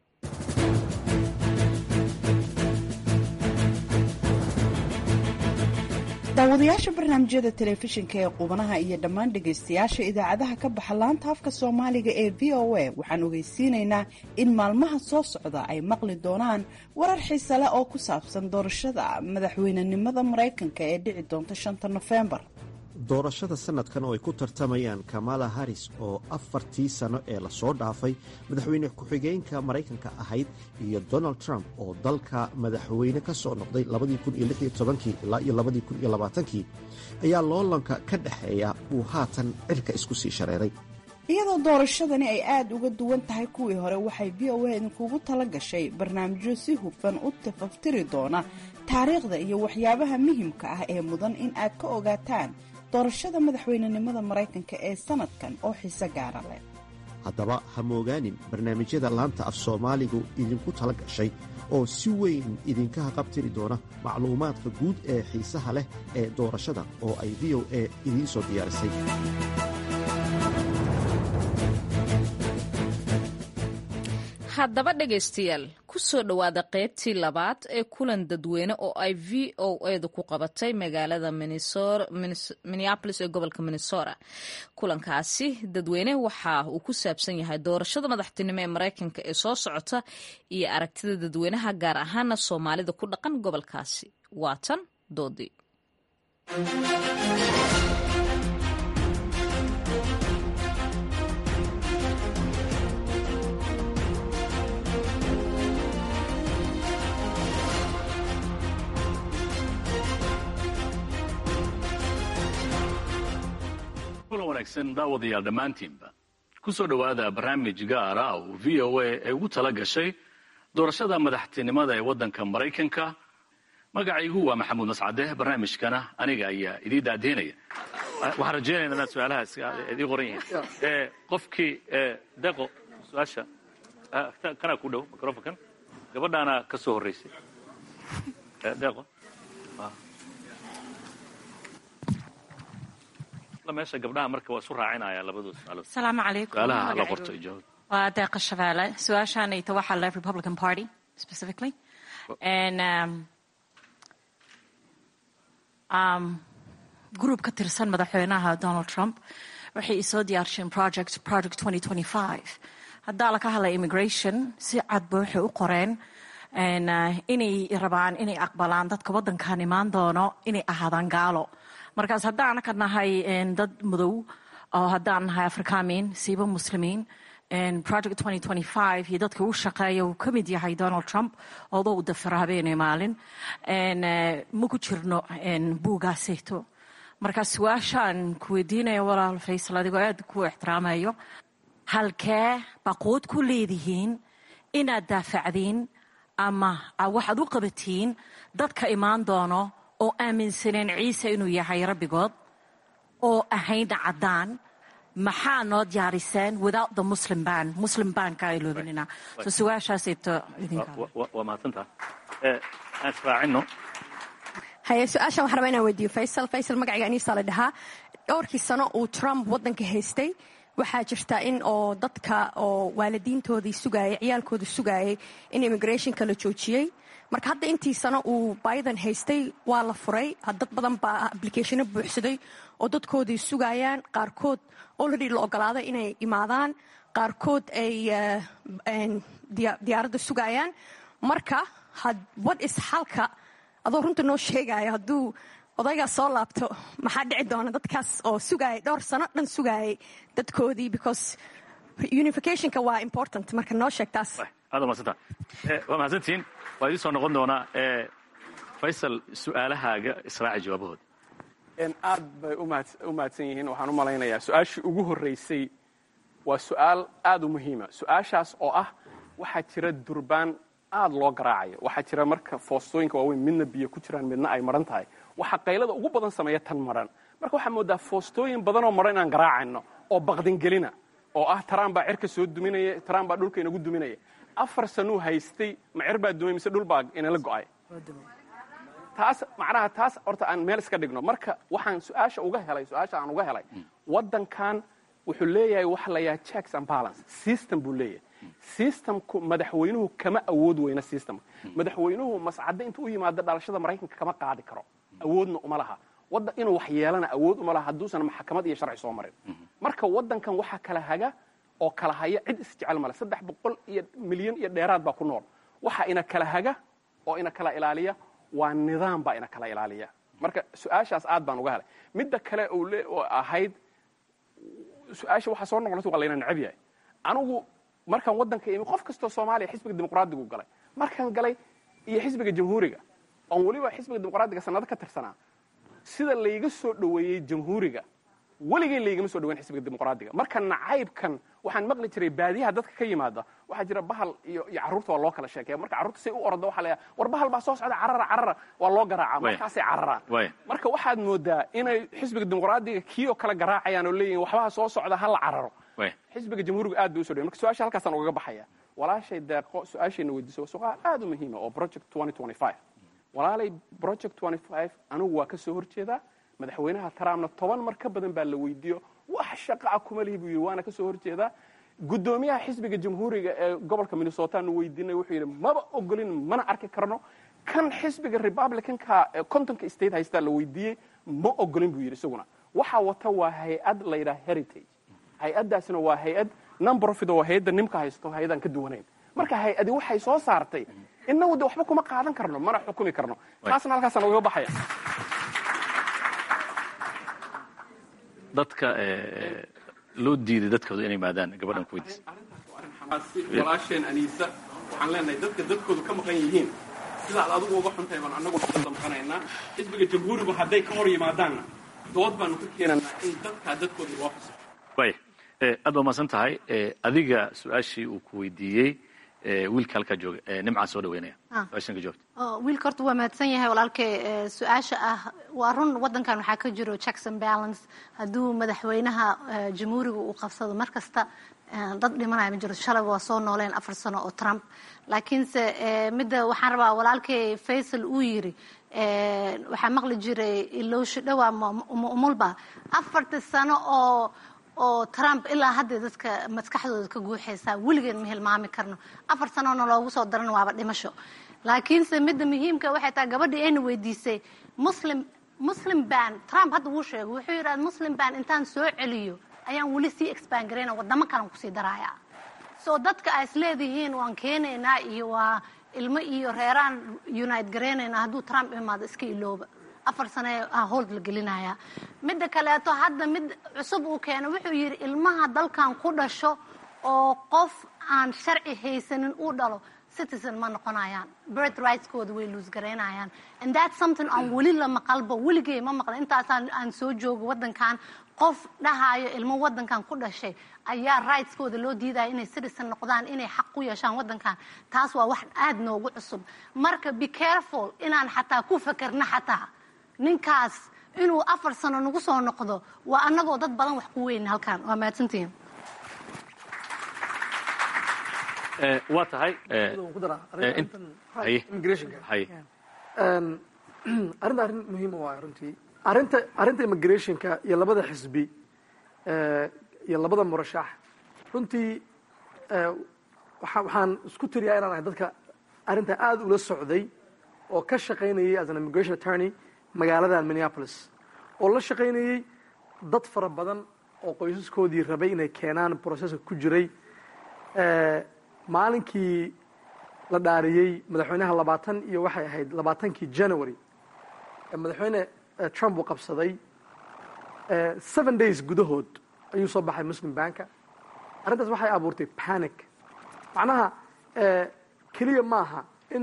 daawadayaasha barnaamijyada telefishinka ee qubanaha iyo dhammaan dhegaystayaasha idaacadaha ka baxa laanta afka soomaaliga ee v o a waxaan ogeysiinaynaa in maalmaha soo socda ay maqli doonaan warar xiise leh oo ku saabsan doorashada madaxweynenimada maraykanka ee dhici doonta shanta nofembar doorashada sanadkan oo ay ku tartamayaan kamala haris oo afartii sano ee lasoo dhaafay madaxweyne ku-xigeenka maraykanka ahayd iyo donald trump oo dalka madaxweyne ka soo noqday ilaa iyo ayaa loolanka ka dhexeeya uu haatan cirka isku sii shareeray iyadoo doorashadani ay aada uga duwan tahay kuwii hore waxay v o a idinkugu tala gashay barnaamijyo si hufan u tafaftiri doona taariikhda iyo waxyaabaha muhimka ah ee mudan in aad ka ogaataan doorashada madaxweynenimada maraykanka ee sanadkan oo xiise gaara leh haddaba ha moogaanin barnaamijyada laanta af soomaaligu idinku tala gashay oo si weyn idinka haqabtiri doona macluumaadka guud ee xiisaha leh ee doorashada oo ay v o a idiin soo diyaarisay haddaba dhegaystayaal ku soo dhowaada qaybtii labaad ee kulan dadweyne oo ay v o edu ku qabatay magaalada minneapolis ee gobolka minnesota kulankaasi dadweyne waxa uu ku saabsan yahay doorashada madaxtinimo ee maraykanka ee soo socota iyo aragtida dadweynaha gaar ahaana soomaalida ku dhaqan gobolkaasi waatan doodii kulan wanaagsan daawadayaal dhammaantiinba ku soo dhowaada barnaamij gaara oo v o a ay ugu tala gashay doorashada madaxtinimada ee waddanka maraykanka magacaygu waa maxamuud mascade barnaamijkana aniga ayaa idii daadiinaya waxaan rajaynayna inaad su-aalahaas idii qoran yihiin qofkii deqo su-aasha kanaa ku dhow microfonkan gabadhaana ka soo horreysay deqo meesha gabdhaha marka waa isu raacinaya labadoo suaalood asalaamu calaykum su-aalaha la qorto ijaabad waa deeqa shabeelle su-aashaanayta waxaa le republican party specifically and um, um, group ka tirsan madaxweynaha donald trump waxay isoo diyaarsheen project project haddaa laka hadlay immigration si cadba waxay u qoreen inay rabaan inay aqbalaan dadka waddankan imaan doono inay ahaadaan gaalo markaas haddaan ka nahay dad madow oo haddaan nahay afrikaamiin siiba muslimiin project iyo dadka u shaqeeya uu ka mid yahay donald trump oodoo u dafira habeenay maalin ma ku jirno buugaaseeto markaa su-aashaan ku weydiinaya walaal faysal adigoo aad ku ixtiraamayo halkee baqood ku leedihiin inaad daafacdiin ama waxaad u qabatiin dadka imaan doono oo aaminsaneen ciise inuu yahay rabbigood oo ahayna caddaan maxaa noo diyaariseen without the muslim ban muslim banka ay loobinina so su-aashaasayto waa mahadsantaa aan israacino haye su-aashan waxaan rabaa inaan weydiiyo faysal faysal magacayga aniisaa la dhahaa dhowrkii sano uu trump waddanka haystay waxaa jirta in oo dadka oo waalidiintoodii sugaayay ciyaalkooda sugaayay in immigrationka la joojiyey marka hadda intii sano uu biden haystay waa la furay dad badan baa applicationo buuxsaday oo dadkoodii sugaayaan qaarkood already la ogolaaday inay imaadaan qaarkood ay diyaaradda sugaayaan marka what is xalka adoo runta noo sheegaya hadduu odaygaas soo laabto maxaa dhici doona dadkaas oo sugaayay dhowr sano dhan sugaayay dadkoodii because unificationka waa important marka noo sheeg taas aad umadsanta waa mahadsantihiin waa idiin soo noqon doonaa faysal su-aalahaaga israaci jawaabahooda aad bay u mahadsan yihiin waxaan u malaynayaa su-aashii ugu horreysay waa su-aal aad u muhiima su-aashaas oo ah waxaa jira durbaan aad loo garaacayo waxaa jira marka foostooyinka waaweyn midna biyo ku jiraan midna ay maran tahay waxaa qaylada ugu badan sameeya tan maran marka waxaa moodaa foostooyin badanoo maran inaan garaacayno oo baqdingelina oo ah taraan baa cirka soo duminaya taraan baa dhulka inagu duminaya afar sanuu haystay ma cir baa dumay mise dhul baa inala go'ay taas macnaha taas horta aan meel iska dhigno marka waxaan su-aasha uga helay su-aasha aan uga helay waddankan wuxuu leeyahay waxa la yahay checks and balance system buu leeyahay systemku madaxweynuhu kama awood weyna systemka madaxweynuhu mascadde intuu u yimaado dhalashada maraykanka kama qaadi karo awoodna uma laha wadda inuu wax yeelana awood uma laha hadduusan maxkamad iyo sharci soo marin marka waddankan waxaa kala haga oo kala haya cid isjecel male saddex boqol iyo milyan iyo dheeraad baa ku nool waxaa ina kala haga oo ina kala ilaaliya waa nidaam baa ina kala ilaaliya marka su-aashaas aad baan uga helay midda kale oo ahayd su-aasha waxaa soo noqonata waa layna necab yahay anigu markaan waddanka imi qof kastoo soomaaliya xisbiga dimuqraadigu galay markaan galay iyo xisbiga jamhuuriga oon weliba xisbiga dimuqraadiga sanado ka tirsanaa sida layga soo dhoweeyey jamhuuriga weligay laygama soo dhaweyn xisbiga dimuqraadiga marka nacaybkan waxaan maqli jiray baadiyaha dadka ka yimaada waxaa jira bahal iyo iyo carruurta waa loo kala sheekeya marka carruurta say u orda waxa la war bahal baa soo socda carara carara waa loo garaaca markaasay cararaan marka waxaad moodaa inay xisbiga dimuqraadiga kii oo kale garaacayaan oo leeyihin waxbaha soo socda ha la cararo xisbiga jamhuuriga aad bay usoo dhawen marka su-aasha halkaasaan ugaga baxaya walaashay deeqo su-aashayna weydiiso waa suqaal aad u muhiima oo project walaalay project anigu waa ka soo horjeedaa madaxweynaha trumpna toban mar ka badan baa la weydiiyo wax shaqaa kuma lihi buu yidhi waana ka soo horjeedaa guddoomiyaha xisbiga jamhuuriga ee gobolka minnesota nu weydiinay wuxuu yidhi maba ogolin mana arki karno kan xisbiga republicanka ee contonka state haystaa la weydiiyey ma ogolin buu yidhi isaguna waxaa wata waa hay-ad la yidhaha heritage hay-addaasina waa hay-ad non profit oo hay-adda nimka haysto hay-adaan ka duwanayn marka hay-adi waxay soo saartay inagu de waxba kuma qaadan karno mana xukumi karno taasna halkaasaan ugaga baxaya dadka loo diiday dadkooda inay maadaan gabadhan ku weydiisa walaasheen aniisa waxaan leenahay dadka dadkoodu ka maqan yihiin sidaad adigu uga xuntahay baan annagu ka damqanaynaa xisbiga jamhuurigu hadday ka hor yimaadaanna dood baanu ka keenanaa in dadkaa dadkooda loo xuso way aad baa mahadsan tahay adiga su-aashii uu ku weydiiyey wiilka halkaa jooga nimcaan soo dhaweynaya su-aashan ka joogta wiilka horta waa mahadsan yahay walaalkay su-aasha ah waa run waddankan waxaa ka jiro checks and balance hadduu madaxweynaha jamhuuriga uu qabsado mar kasta dad dhimanaya ma jiro shalayba waa soo nooleen afar sano oo trump laakiinse midda waxaan rabaa walaalkay faysal uu yiri waxaa maqli jiray ilowsho dhowaa umulba afarta sano oo oo trump ilaa hadda dadka maskaxdooda ka guuxaysaa weligeed ma hilmaami karno afar sanoona loogu soo daran waaba dhimasho laakiinse midda muhiimka waxay tahay gabadhii ayna weydiisay muslim muslim ban trump hadda wuu sheegay wuxuu yidhahda muslim ban intaan soo celiyo ayaan weli sii expand garayna wadamo kalan kusii daraya so dadka ay isleedihiin waan keenaynaa iyo waa ilmo iyo reeraan unite garaynaynaa hadduu trump imaado iska ilooba afar sane hold la gelinaya midda kaleeto hadda mid cusub uu keeno wuxuu yidhi ilmaha dalkan ku dhasho oo qof aan sharci haysanin uu dhalo citizen ma noqonayaan birth rightskooda way luus garaynayaan and that's something aan weli la maqalba weligay ma maqla intaasaan aan soo joogo waddankan qof dhahayo ilmo waddankan ku dhashay ayaa rightskooda loo diidaya inay citizen noqdaan inay xaq u yeeshaan waddankan taas waa wax aad noogu cusub marka be careful inaan xataa ku fakerna xataa ninkaas inuu afar sano nagu soo noqdo waa annagoo dad badan wax ku weyn halkan waa mahadsantihiin waa tahay arrinta arrin muhiima waay runtii arrinta arrinta immigrationka iyo labada xisbi iyo labada murashax runtii waxaan isku tiriyaa inaan ahay dadka arrintan aada ula socday oo ka shaqaynayay as an immigration attorney magaaladan minneapolis oo la shaqaynayey dad fara badan oo qoysaskoodii rabay inay keenaan processka ku jiray maalinkii la dhaariyey madaxweynaha labaatan iyo waxay ahayd labaatankii january ee madaxweyne trump uu qabsaday seven days gudahood ayuu soo baxay muslim banka arrintaas waxay abuurtay panic macnaha keliya maaha in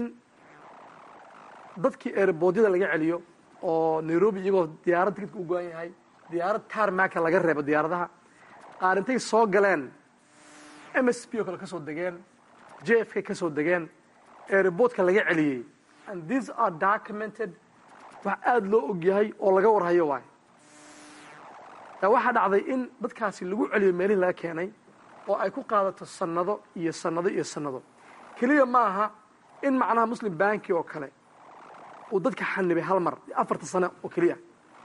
dadkii erboodyada laga celiyo oo nairobi iyagoo diyaarad tikidka u go-an yahay diyaarad tarmaka laga reebo diyaaradaha qaar intay soo galeen m s p oo kale ka soo degeen j f k ka soo degeen erebortka laga celiyey and these are documented wax aada loo og yahay oo laga warhayo waay waxaa dhacday in dadkaasi lagu celiyo meelihii laga keenay oo ay ku qaadato sanado iyo sanado iyo sanado keliya ma aha in macnaha muslim banki oo kale uu dadka xanibay hal mar afarta sano oo keliya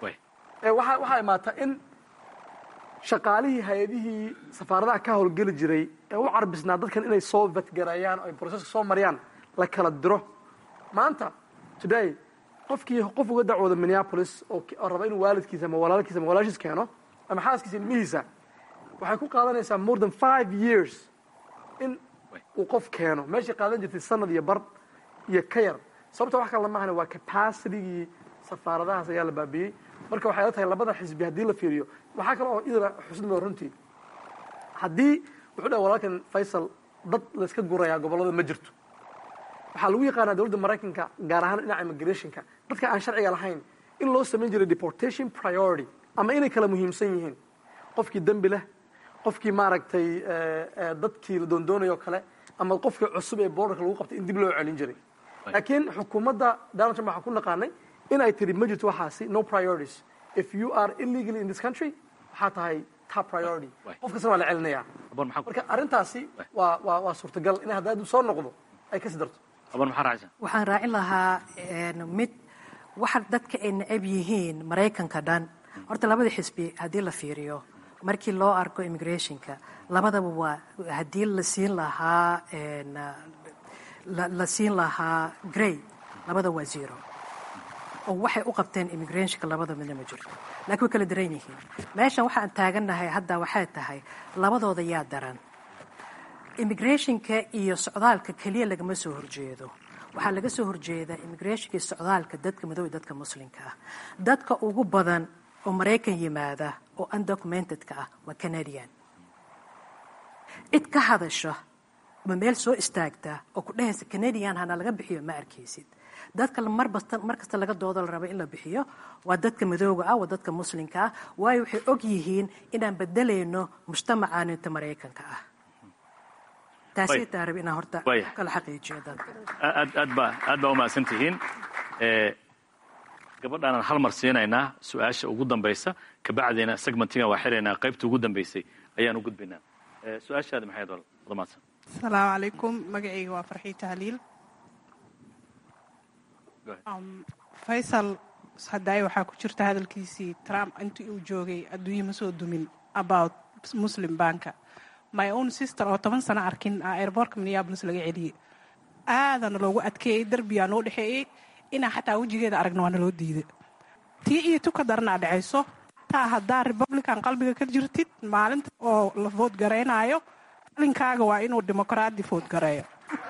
waxaa imaata in shaqaalihii hay-adihii safaaradaha ka howlgeli jiray ee u carbisnaa dadkan inay soo vatgareeyaan oo ay broseska soo mariyaan la kala diro maanta today qofkii qof uga dacwooda minneapolis oo raba inuu waalidkiisa ama walaalkiisa ama walaashiis keeno ama xaaskiisa ilmihiisa waxay ku qaadanaysaa more than five years in uu qof keeno meeshay qaadan jirtay sanad iyo bar iyo ka yar sababta wax kale lama ahana waa capacitigii safaaradahaas ayaa la baabiyey marka waxay la tahay labada xisbi haddii la fiiriyo waxaa kale oo idana xusnimo runtii haddii wuxuu dhaha walaalkan faysal dad layska gurayaa gobollada ma jirto waxaa lagu yaqaanaa dowladda maraykanka gaar ahaan dhinaca immigrationka dadka aan sharciga lahayn in loo samayn jiray deportation priority ama inay kala muhiimsan yihiin qofkii dembi leh qofkii maaragtay dadkii la doondoonayo kale ama qofkii cusub ee borderka lagu qabtay in dib loo celin jiray laakiin xukuumadda donald trump waxaan ku naqaanay in ay tiri ma jirto waxaasi no priorities if you are illegally in this country waxaa tahay top priority qof kastana waa la celinayaa marka arrintaasi waa waa waa suurtagal in haddaadu soo noqdo ay kasi darto waxaan raacin lahaa mid waxa dadka ay necab yihiin maraykanka dhan horta labada xisbi haddii la fiiriyo markii loo arko immigrationka labadaba waa haddii la siin lahaa la siin lahaa grey labada waa zero oo waxay u qabteen immigrationka labada midna ma jirto laakiin way kala daran yihiin meeshan waxaan taagannahay hadda waxay tahay labadooda yaa daran immigrationka iyo socdaalka keliya lagama soo horjeedo waxaa laga soo horjeedaa immigrationka iyo socdaalka dadka madoobe dadka muslimka ah dadka ugu badan oo maraykan yimaada oo undocumentedka ah waa canadian cid ka hadasha ama meel soo istaagta oo ku dhehaysa canadian hana laga bixiyo ma arkaysid dadka marbasta mar kasta laga doodo la rabo in la bixiyo waa dadka madooga ah waa dadka muslimka ah waayo waxay og yihiin inaan bedelayno mujtamacaaninta maraykanka ah taasay taarab inaan horta kala xaqiijiyo dadka aad aad baa aad baa umahadsan tihiin gabadhaanaan hal mar siinaynaa su-aasha ugu dambaysa kabacdina segmentigan waa xiraynaa qaybta ugu dambaysay ayaan u gudbaynaa su-aashaada maxayd wada mahadsan asalaamu calaykum magacayga waa farxii tahliil faysal haddaay waxaa ku jirta hadalkiisii trump intii uu joogay adduunye ma soo dumin about muslim banka my own sister oo toban sano arkin airbortka minneabolis laga celiyey aadana loogu adkeeyey derbiyaa noo dhexeeyey inaa xataa wejigeeda aragna waa naloo diiday tii iyo tuka daranaa dhacayso taa haddaa republican qalbiga ka jirtid maalinta oo la vood garaynaayo alinkaaga waa inuu dimuqraadi vood gareeyo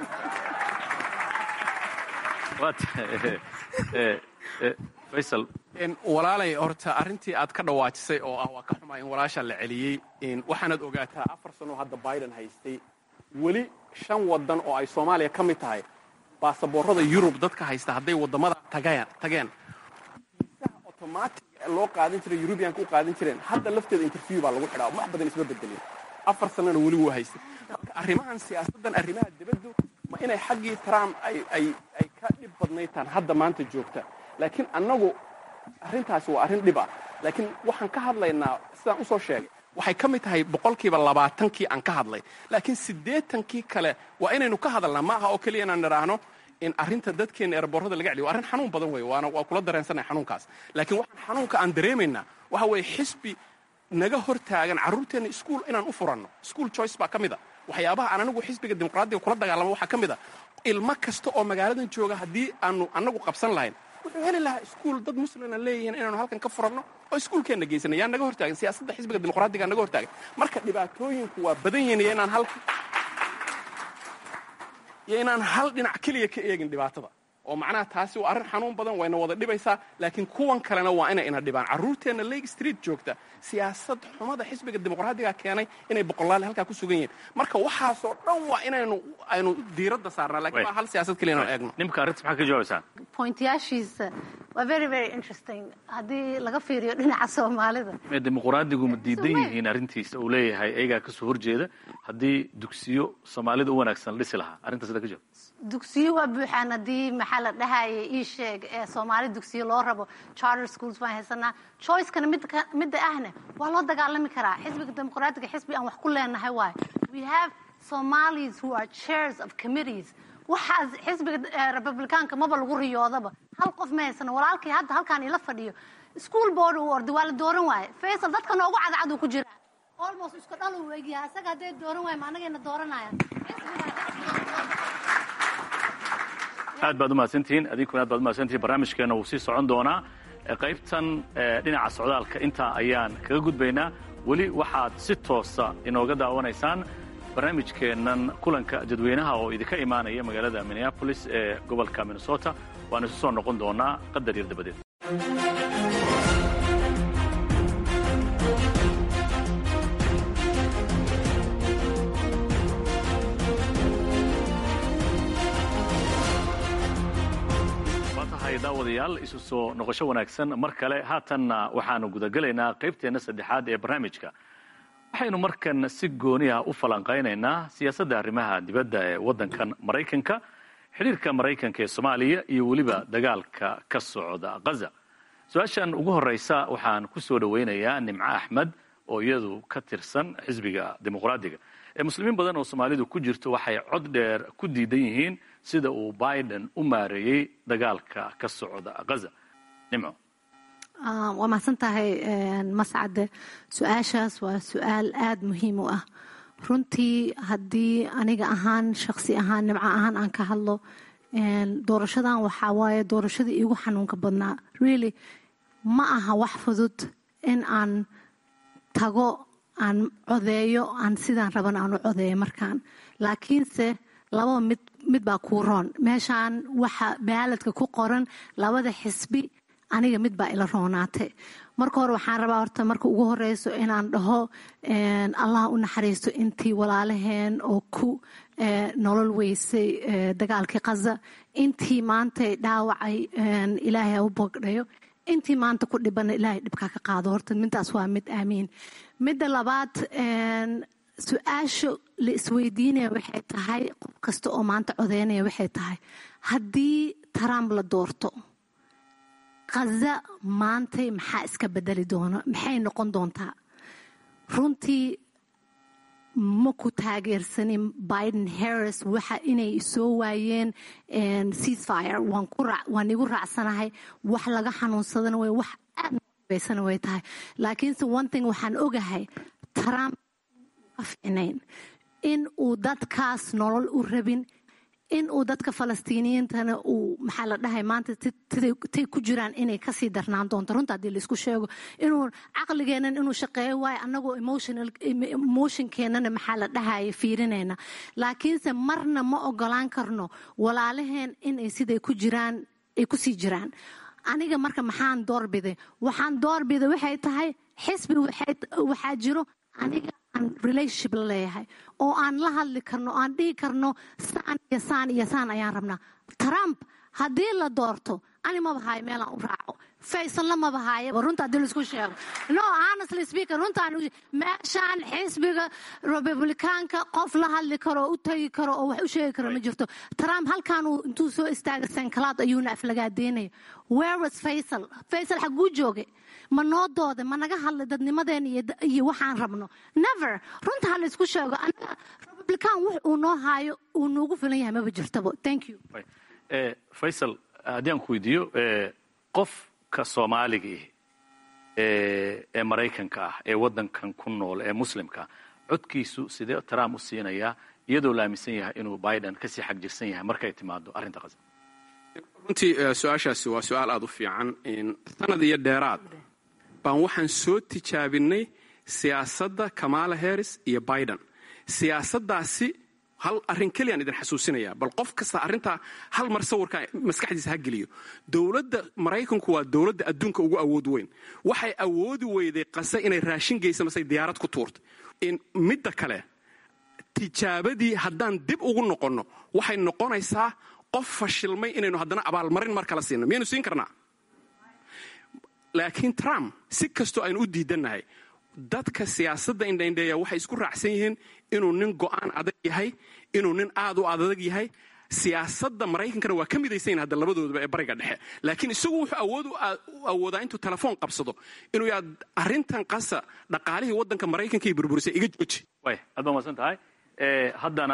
faysal walaalay horta arrintii aad ka dhawaajisay oo ah waa ka xumaa in walaasha la celiyey waxaanaad ogaataa afar sano hadda biden haystay weli shan wadan oo ay soomaaliya ka mid tahay baasaboorada yurub dadka haysta hadday wadamada tageen automatic loo qaadan jiray eurubianka u qaadan jireen hadda lafteeda interview baa lagu xidhaa wax badan isma bedelin afar sanana weli wuu haystay marka arrimahan siyaasaddan arrimaha dibaddu ma inay xaggii trump ay ay ay ka dhib badnaytaan hadda maanta joogta laakiin annagu arrintaasi waa arrin dhib ah laakiin waxaan ka hadlaynaa sidaan usoo sheegay waxay ka mid tahay boqolkiiba labaatankii aan ka hadlay laakiin siddeetankii kale waa inaynu ka hadalnaa ma aha oo keliya inaan nidhaahno in arrinta dadkeena eeraboorada laga celiyo waa arrin xanuun badan wey waana waa kula dareensanay xanuunkaas laakiin waxaan xanuunka aan dareemaynaa waxa weeye xisbi naga hor taagan carruurteenna iskuul inaan u furanno school choice baa ka mid a waxyaabaha aan anigu xisbiga dimuqraadiga kula dagaalamo waxaa ka mid a ilmo kasta oo magaaladan jooga haddii aanu annagu qabsan lahayn wuxuu heli lahaa iskuul dad muslimna leeyihiin inaanu halkan ka furanno oo iskuulkeenna geysana yaa naga hortaagan siyaasadda xisbiga dimuqraadiga naga hortaagan marka dhibaatooyinku waa badan yihiin iyo inaan hal iyo inaan hal dhinac keliya ka eegin dhibaatada oo macnaha taasi waa arrin xanuun badan wayna wada dhibaysaa laakiin kuwan kalena waa inay ina dhibaan carruurteenna lake street joogta siyaasad xumada xisbiga dimuqraadiga keenay inay boqolaal halkaa ku sugan yihiin marka waxaasoo dhan waa inaynu aynu diiradda saarnaa lakiin waa hal siyaasad keliya inaan eegno nimka arrinta maxaa ka jawaabaysaan pointayaashiisa waa very very interesting haddii laga fiiriyo dhinaca soomaalida mee dimuqraadigu ma diidan yihiin arrintiisa uu leeyahay ayagaa kasoo horjeeda haddii dugsiyo soomaalida u wanaagsan la dhisi lahaa arrintaas sida ka jawaab dugsiyo waa buuxaan haddii maxaa la dhahaya ii sheeg ee soomaali dugsiyo loo rabo charter schools baan haysanaa choicekana midka midda ahna waa loo dagaalami karaa xisbiga dimuqraadiga xisbi aan wax ku leenahay waayo we have somalis who are chairs of committees waxaas xisbiga republicaanka maba lagu riyoodaba hal qof ma haysano walaalkii hadda halkaan ila fadhiyo school board uu orday waa la dooran waaye faysal dadka noogu cadcad uu ku jiraa almost isku dhal uu egyahay asaga hadday dooran waaye ma anagayna dooranayaan aad baad umahadsantihiin adinkuna aad baad umahadsantihiin barnaamijkeena wuu sii socon doonaa qaybtan dhinaca socdaalka intaa ayaan kaga gudbaynaa weli waxaad si toosa inooga daawanaysaan barnaamijkeennan kulanka dadweynaha oo idinka imaanaya magaalada minneabolis ee gobolka minnesota waanu isu soo noqon doonaa qadar yar dabadeed daawadayaal isu soo noqosho wanaagsan mar kale haatanna waxaanu gudagelaynaa qaybteenna saddexaad ee barnaamijka waxaynu markan si gooni ah u falanqaynaynaa siyaasadda arrimaha dibadda ee waddankan maraykanka xidhiirka maraykanka ee soomaaliya iyo weliba dagaalka ka socda ghaza su-aashan ugu horraysa waxaan ku soo dhowaynayaa nimco axmed oo iyadu ka tirsan xisbiga dimuqraadiga ee muslimiin badan oo soomaalidu ku jirto waxay cod dheer ku diidan yihiin sida uu biden u maareeyey dagaalka ka socda ghaza nimco waa mahadsan tahay mascade su-aashaas waa su-aal aada muhiim u ah runtii haddii aniga ahaan shaksi ahaan nimco ahaan aan ka hadlo doorashadan waxaa waaye doorashadii iigu xanuunka badnaa really ma aha wax fudud in aan tago aan codeeyo aan sidaan raban aan u codeeyo markaan laakiinse lababa mid mid baa kuu roon meeshaan waxa baaladka ku qoran labada xisbi aniga mid baa ila roonaatay marka hore waxaan rabaa horta marka ugu horeyso inaan dhaho allah u naxariisto intii walaalaheen oo ku nolol weysay dagaalkii kaza intii maantay dhaawacay ilaahay ha u bogdhayo intii maanta ku dhibana ilaahay dhibkaa ka qaado horta midaas waa mid aamiin midda labaad su-aasha la isweydiinaya waxay tahay qof kasta oo maanta codeynaya waxay tahay haddii trump la doorto khaza maantay maxaa iska bedeli doona maxay noqon doontaa runtii ma ku taageersanin biden harris waxa inay soo waayeen ceasefire waan igu raacsanahay wax laga xanuunsadana way wax aad baysana way tahay laakiinse one thing waxaan ogahay trump ka ficnayn in uu dadkaas nolol u rabin in uu dadka falastiiniyiintana uu maxaa la dhahay maanta tay ku jiraan inay kasii darnaan doonto runta haddii laisku sheego inuu caqligeennan inuu shaqeeyo waayo annagoo emotionkeennana maxaa la dhahaya fiirinayna laakiinse marna ma ogolaan karno walaalaheen inay siday ku jiraan ay kusii jiraan aniga marka maxaan doorbiday waxaan doorbiday waxay tahay xisbi waxaa jiro aniga aan relationship la leeyahay oo aan la hadli karno aan dhihi karno saan iyo saan iyo saan ayaan rabnaa trump haddii la doorto ani maba haayo meelaan u raaco faysalna maba haayaba runta haddii laisku sheego no honestly speaker runtaan meeshaan xisbiga republicaanka qof la hadli karo oo u tagi karo oo wax u sheegi karo ma jirto trump halkaan uu intuu soo istaaga sankalaad ayuuna aflagaadeynaya where was faysal faysal xaguu joogay ma noo dooda ma naga hadlay dadnimadeen iyo waxaan rabno never runta ha laysku sheego anaga republican wax uu noo haayo uu noogu filan yahay maba jirtaba thank you faysal haddii aan ku weydiiyo qofka soomaaliga ee maraykanka ah ee waddankan ku nool ee muslimka codkiisu sidee trump u siinayaa iyadoo la aaminsan yahay inuu biden kasii xagjirsan yahay markay timaado arrinta qasa runtii su-aashaasi waa su-aal aada u fiican sanad iyo dheeraad baan waxaan soo tijaabinay siyaasadda kamala harris iyo biden siyaasaddaasi hal arrin keliyaan idin xasuusinaya bal qof kasta arrintaa hal mar sawirka maskaxdiisa ha geliyo dowladda maraykanku waa dowladda adduunka ugu awood weyn waxay awoodi weyday qase inay raashin geysa masay diyaarad ku tuurtay midda kale tijaabadii haddaan dib ugu noqonno waxay noqonaysaa qof fashilmay inaynu haddana abaalmarin mar kala siino miyaynu siin karnaa laakiin trump si kastoo aynu u diidannahay dadka siyaasadda indhaindheeya waxay isku raacsan yihiin inuu nin go'aan adag yahay inuu nin aad u adag yahay siyaasadda maraykankana waa ka midaysan yahin hadda labadoodaba ee bariga dhexe laakiin isagu wuxuu awood u awoodaa intuu telefoon qabsado inuu yaa arrintan qasa dhaqaalihii waddanka maraykanka iyo burburisay iga jooji way aad baa maadsan tahay haddana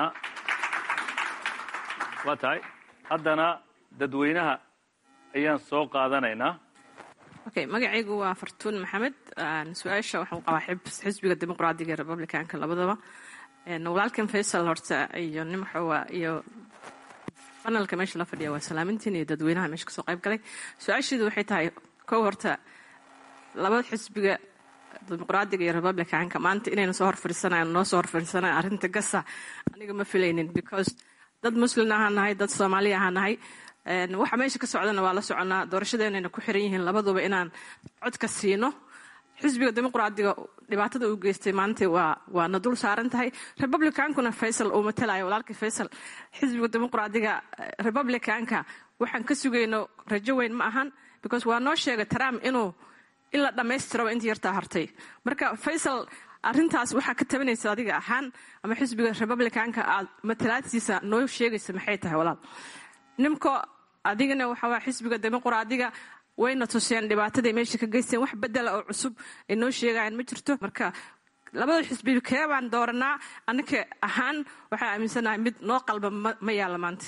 waa tahay haddana dadweynaha ayaan soo qaadanaynaa okay magacaygu waa fartuun maxamed su-aasha waxaan qabaa xisbiga dimuqraadiga ee republicanka labadaba walaalkan faysal horta iyo nimaxowa iyo banalka meesha la fadhiya waa salaamintiin iyo dadweynaha meesha kasoo qayb galay su-aasheedu waxay tahay kow horta labada xisbiga dimuqraadiga iyo republicanka maanta inayna soo horfadhiisanayan noo soo horfadhiisanayan arrinta gasa aniga ma filaynin because dad muslin ahaan nahay dad soomaali ahaan nahay waxa meesha ka socdana waa la soconaa doorashadeenayna ku xiran yihiin labaduba inaan codka siino xisbiga dimuqraadiga dhibaatada uu geystay maanta waa waana dul saaran tahay republicankuna faysal uu matalayo walaalkii faysal xisbiga dimuqraadiga republicanka waxaan ka sugayno rajo weyn ma ahan because waa noo sheegay trump inuu in la dhammaystiraba intii yartaa hartay marka faysal arrintaas waxaa ka tabanaysa adiga ahaan ama xisbiga republicanka aad matalaadsiisa noo sheegaysa maxay tahay walaal nimko adigana waxawaa xisbiga dimuqraadiga wayna tuseen dhibaataday meesha ka geysteen wax bedela oo cusub ay noo sheegayaan ma jirto marka labada xisbi kee baan dooranaa annaka ahaan waxaa aaminsanahay mid noo qalba ma yaalla maanta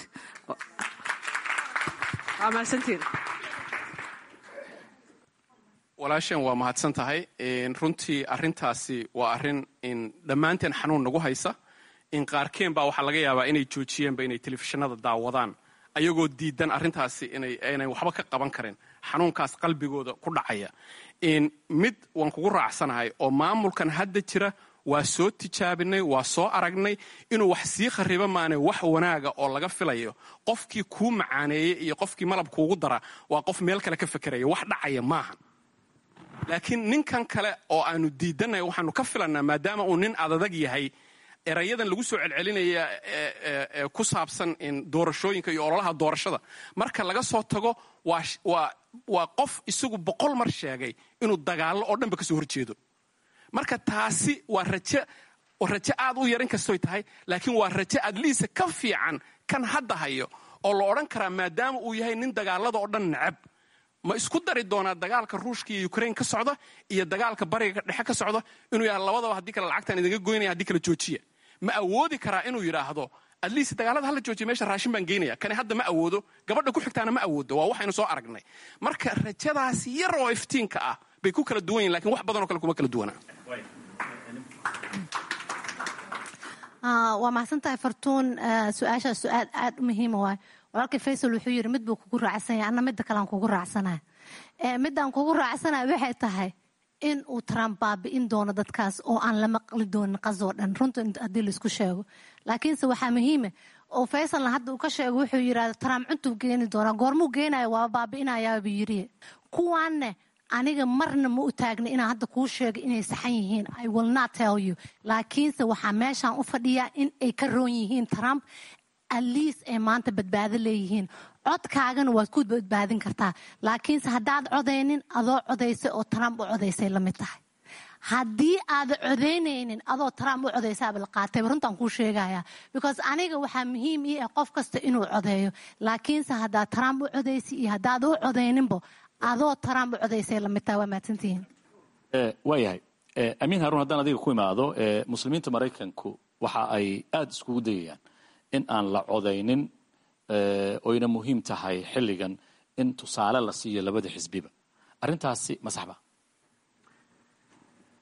waa mahadsantiin walaasheen waa mahadsan tahay runtii arintaasi waa arin dhammaanteen xanuun nagu haysa in qaarkeen baa waxaa laga yaabaa inay joojiyeenba inay telefishinada daawadaan ayagoo diidan arintaasi inay waxba ka qaban karin xanuunkaas qalbigooda ku dhacaya mid waan kugu raacsanahay oo maamulkan hadda jira waa soo tijaabinay waa soo aragnay inuu wax sii khariba maane wax wanaaga oo laga filayo qofkii kuu macaaneeyey iyo qofkii malab kuugu dara waa qof meel kale ka fekeraya wax dhacaya maaha laakiin ninkan kale oo aanu diidanay waxaanu ka filannaa maadaama uu nin adadag yahay erayadan lagu soo celcelinaya ee ku saabsan doorashooyinka iyo ololaha doorashada marka laga soo tago waa qof isagu boqol mar sheegay inuu dagaallo oo dhanba kasoo horjeedo marka taasi waa raje raje aad u yarin kastoy tahay laakiin waa raje adliisa ka fiican kan hadda hayo oo la odhan karaa maadaama uu yahay nin dagaalada oo dhan necab ma isku dari doonaa dagaalka ruushka iyo ukrain ka socda iyo dagaalka bariga dhexe ka socda inuu yaha labadaba haddii kale lacagtaan idinga goynaya haddii kale joojiya ma awoodi karaa inuu yidhaahdo adliist dagaalada hala joojiya meesha raashin baan geynaya kani hadda ma awoodo gabadha ku xigtaana ma awoodo waa waxaynu soo aragnay marka rajadaas yar oo iftiinka ah bay ku kala duwan yihin lakin wax badanoo kale kuma kala duwanaa waa mahadsantahay fartuun su-aashaas su-aal aad u muhiima waay walaalkii faysal wuxuu yidhi mid buu kugu raacsanya anna midda kalean kugu raacsanaya midaan kugu raacsanaya waxay tahay in uu trump baabi'in doono dadkaas oo aan la maqli doonin qasoo dhan runta haddii laisku sheego laakiinse waxaa muhiima oo faysalna hadda uu ka sheego wuxuu yidhahda trump cuntuu geeni doonaa goormuu geenaya waa baabi'inayaabuu yidhi kuwaanne aniga marna ma u taagna inaan hadda kuu sheego inay saxan yihiin i will not tell you laakiinse waxaa meeshaan u fadhiyaa in ay ka roon yihiin trump aliis ay maanta badbaado leeyihiin codkaagana waad ku badbaadin kartaa laakiinse haddaad codaynin adoo codaysay oo trump u codaysay la mid tahay haddii aada codaynaynin adoo trump u codaysaaba la qaatayba runtaan kuu sheegaya because aniga waxaa muhiim ii ah qof kasta inuu codeeyo laakiinse haddaad trump u codaysay iyo haddaad u codayninbo adoo trump u codaysay la mid tahay waa mahadsantihiin waayahay amiin haruun haddaan adiga ku imaado muslimiinta maraykanku waxa ay aada iskugu dayayaan in aan la codaynin oyna muhiim tahay xilligan in tusaale la siiyo labada xisbiba arrintaasi ma saxba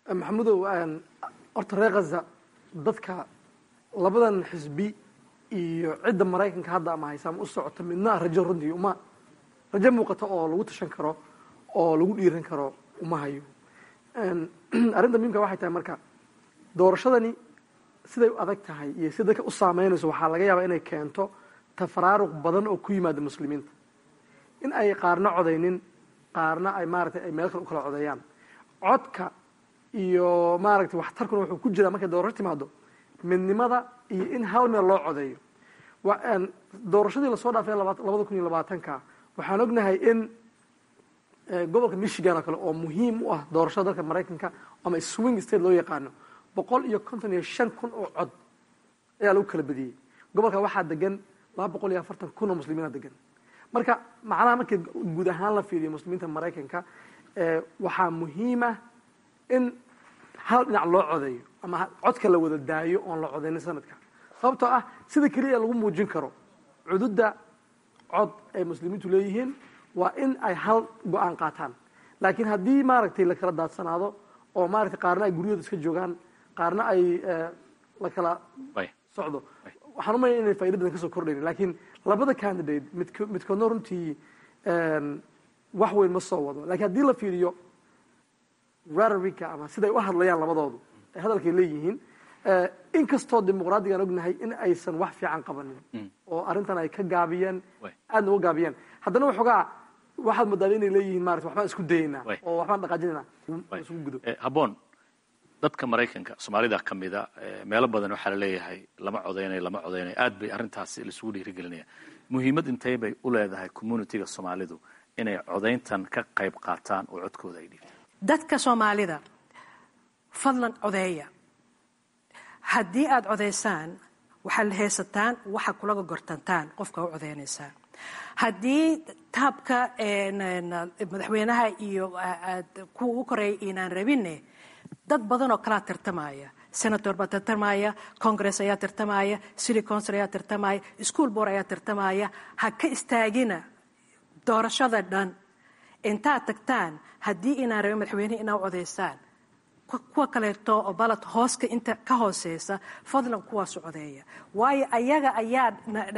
maxamudow horta reer khaza dadka labadan xisbi iyo cidda maraykanka hadda ama haysa ama u socota midna rajo runtii uma rajo muuqata oo lagu tashan karo oo lagu dhiiran karo uma hayo arrinta muhimka waxay tahay marka doorashadani siday u adag tahay iyo si dadka u saameynayso waxaa laga yaabaa inay keento tafaraaruq badan oo ku yimaada muslimiinta in ay qaarna codaynin qaarna ay maaragtay ay meel kale u kala codeeyaan codka iyo maaragtay waxtarkuna wuxuu ku jiraa markay doorasho timaado midnimada iyo in hal meel loo codeeyo doorashadii lasoo dhaafay labada kun iyo labaatanka waxaan ognahay in gobolka michigan oo kale oo muhiim u ah doorashada dalka maraykanka ama swing state loo yaqaano boqol iyo konton iyo shan kun oo cod ayaa lagu kala badiyey gobolka waxaa degan laba boqol iyo afartan kun oo muslimiina degan marka macnaha markii guud ahaan la fiiriyo muslimiinta maraykanka waxaa muhiima in hal dhinac loo codeeyo ama codka la wada daayo oon la codeynin sanadka sababtoo ah sida keliya lagu muujin karo cududda cod ay muslimiintu leeyihiin waa in ay hal go-aan qaataan laakiin haddii maaragtay la kala daadsanaado oo maaragtay qaarna ay guryahooda iska joogaan qaarna ay la kala socdo waxaan umaya inay faaida badan kasoo kordhayn laakiin labada candidate midk midkoodna runtii wax weyn ma soo wado lakiin haddii la fiiriyo rararika ama siday u hadlayaan labadoodu ay hadalkay leeyihiin inkastoo dimuqraadigaan ognahay in aysan wax fiican qabanin oo arrintan ay ka gaabiyeen aadna uga gaabiyeen haddana waxoogaa waxaad moodaa inay leeyihiin marata waxbaan isku dayaynaa oo waxbaan dhaqaajinayna isugu gudo habboon dadka maraykanka soomaalida ka mida meelo badan waxaa la leeyahay lama codeynayo lama codeynayo aad bay arrintaasi laisugu dhiirigelinaya muhiimad intay bay u leedahay communitiga soomaalidu inay codayntan ka qayb qaataan oo codkooda ay dhiibtaan dadka soomaalida fadlan codeeya haddii aada codaysaan waxaad haysataan waxa kulaga gortantaan qofka u codeynaysaan haddii taabka madaxweynaha iyo kuwa u koreeya inaan rabine dad badan oo kalaa tartamaya senator baa tartamaya congress ayaa tartamaya city council ayaa tartamaya school board ayaa tartamaya ha ka istaagina doorashada dhan intaad tagtaan haddii inaan rabin madaxweynehi inaa codaysaan kuwa kaleeto oo balad hooska inta ka hooseysa fadlan kuwaasu codeeya waayo ayaga ayaa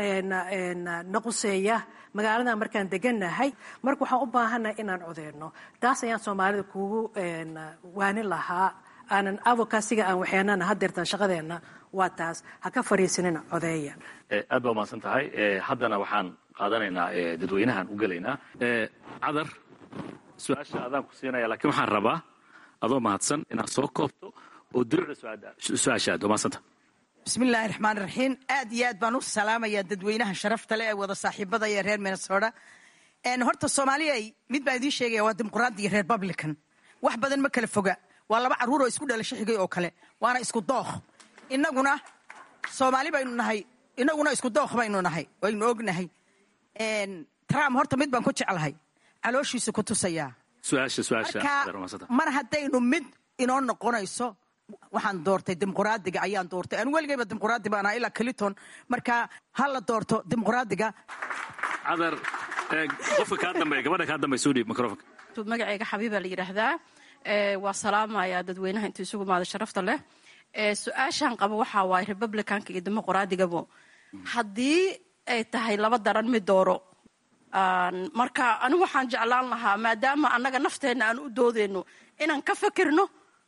naquseeya magaalada markaan deganahay marka waxaan u baahannahay inaan codeyno taas ayaan soomaalida kugu waanin lahaa aanan avocasiga aan waxeenana hadeertaan shaqadeenna waa taas ha ka fariisanina codeeya aad baa umahadsan tahay haddana waxaan qaadanaynaa dadweynahan u gelaynaa cadar su-aasha adaan ku siinaya lakiin waxaan rabaa adoo mahadsan inaad soo koobto oo diriicda su-aasha aad umahadsanta bismillaahi raxmaan raxiim aad iyo aad baan u salaamayaa dadweynaha sharafta leh ee wada saaxiibada iyo reer minnesota horta soomaaliya mid baan idiin sheegaya waa dimuqraadi iyo republican wax badan ma kala foga waa laba carruur oo isku dhalasho xigay oo kale waana isku dookh inaguna soomaali baynu nahay inaguna isku dookh baynu nahay waynu ognahay trump horta mid baan ku jeclahay calooshiisa ku tusayaa mar haddaynu mid inoo noqonayso waxaan doortay dimuqraadiga ayaan doortay anu weligayba dimuqraadi baan ahaa ilaa clinton marka ha la doorto dimuqraadiga cadar qofka kaa dambeeya gabadha kaa dambeya soo dhiib microfonka magacayga xabiiba la yidhaahdaa waa salaamaya dadweynaha intuu isugu imaada sharafta leh su-aashaan qabo waxaa waaye republicanka iyo dimuqraadigabo haddii ay tahay laba daran mid dooro marka anigu waxaan jeclaan lahaa maadaama annaga nafteenna aan u doodeyno inaan ka fakirno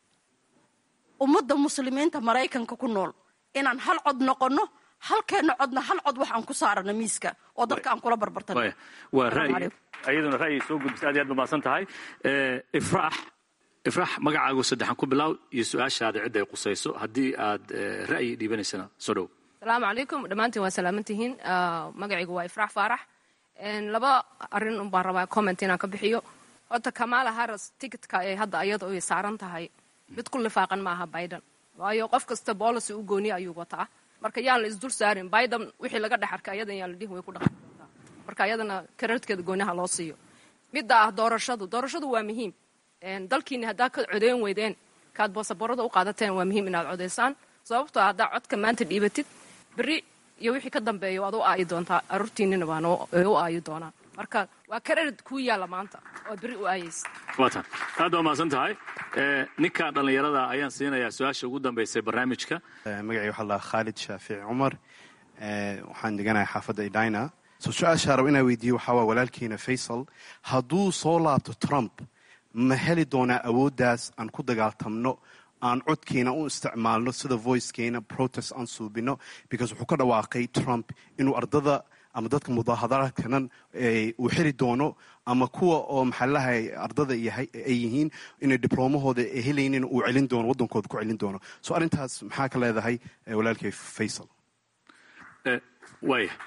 ummadda muslimiinta maraykanka ku nool inaan hal cod noqonno halkeenna codna hal cod wax aan ku saarano miiska oo dadka aan kula barbartano waa ra'yi ayaduna ra'yi soo gudbisa aad iyo aad ba mahadsan tahay ifraax ifraax magacaagu saddexan ku bilaaw iyo su-aashaada cidda ay qusayso haddii aad ra'yi dhiibanaysana soo dhow asalaamu calaykum dhammaantiin waa salaamantihiin magacaygu waa ifraax faarax laba arin un baan rabaa comment inaan ka bixiyo horta kamala harris ticketka ee hadda ayada ay saaran tahay mid ku lifaaqan maaha biden waayo qof kasta policy u gooniya ayuu wataa marka yaan la isdul saarin biden wixii laga dhex arkay ayadan yaan la dhihin way ku dhaqan doontaa marka ayadana karadkeeda gooniyaha loo siiyo midda ah doorashadu doorashadu waa muhiim dalkiina haddaa ka codeyn weydeen kaad boosaboorada u qaadateen waa muhiim inaad codeysaan sababtoo haddaa codka maanta dhiibatid beri iyo wixii ka dambeeya waad u aayi doontaa aruurtiinina waan u aayi doonaa marka waa karadid kuu yaalla maanta oo beri u aayaysa waatan aad waa mahadsan tahay ninka dhallinyarada ayaan siinayaa su-aasha ugu dambaysay barnaamijka magacii waxaa lahaa khaalid shaafici cumar waxaan deganahay xaafadda edina so su-aashaa raba inaa weydiiye waxaa waa walaalkiina faysal hadduu soo laabto trump ma heli doonaa awooddaas aan ku dagaaltamno aan codkiina u isticmaalno sida voicekeena protest aan suubino because wuxuu ka dhawaaqay trump inuu ardada ama dadka mudaaharaadkanan uu xiri doono ama kuwa oo maxaalahay ardada ay yihiin inay dibloomahooda helaynin uu celin doono waddankooda ku celin doono so arrintaas maxaa ka leedahay walaalkay faysal waaya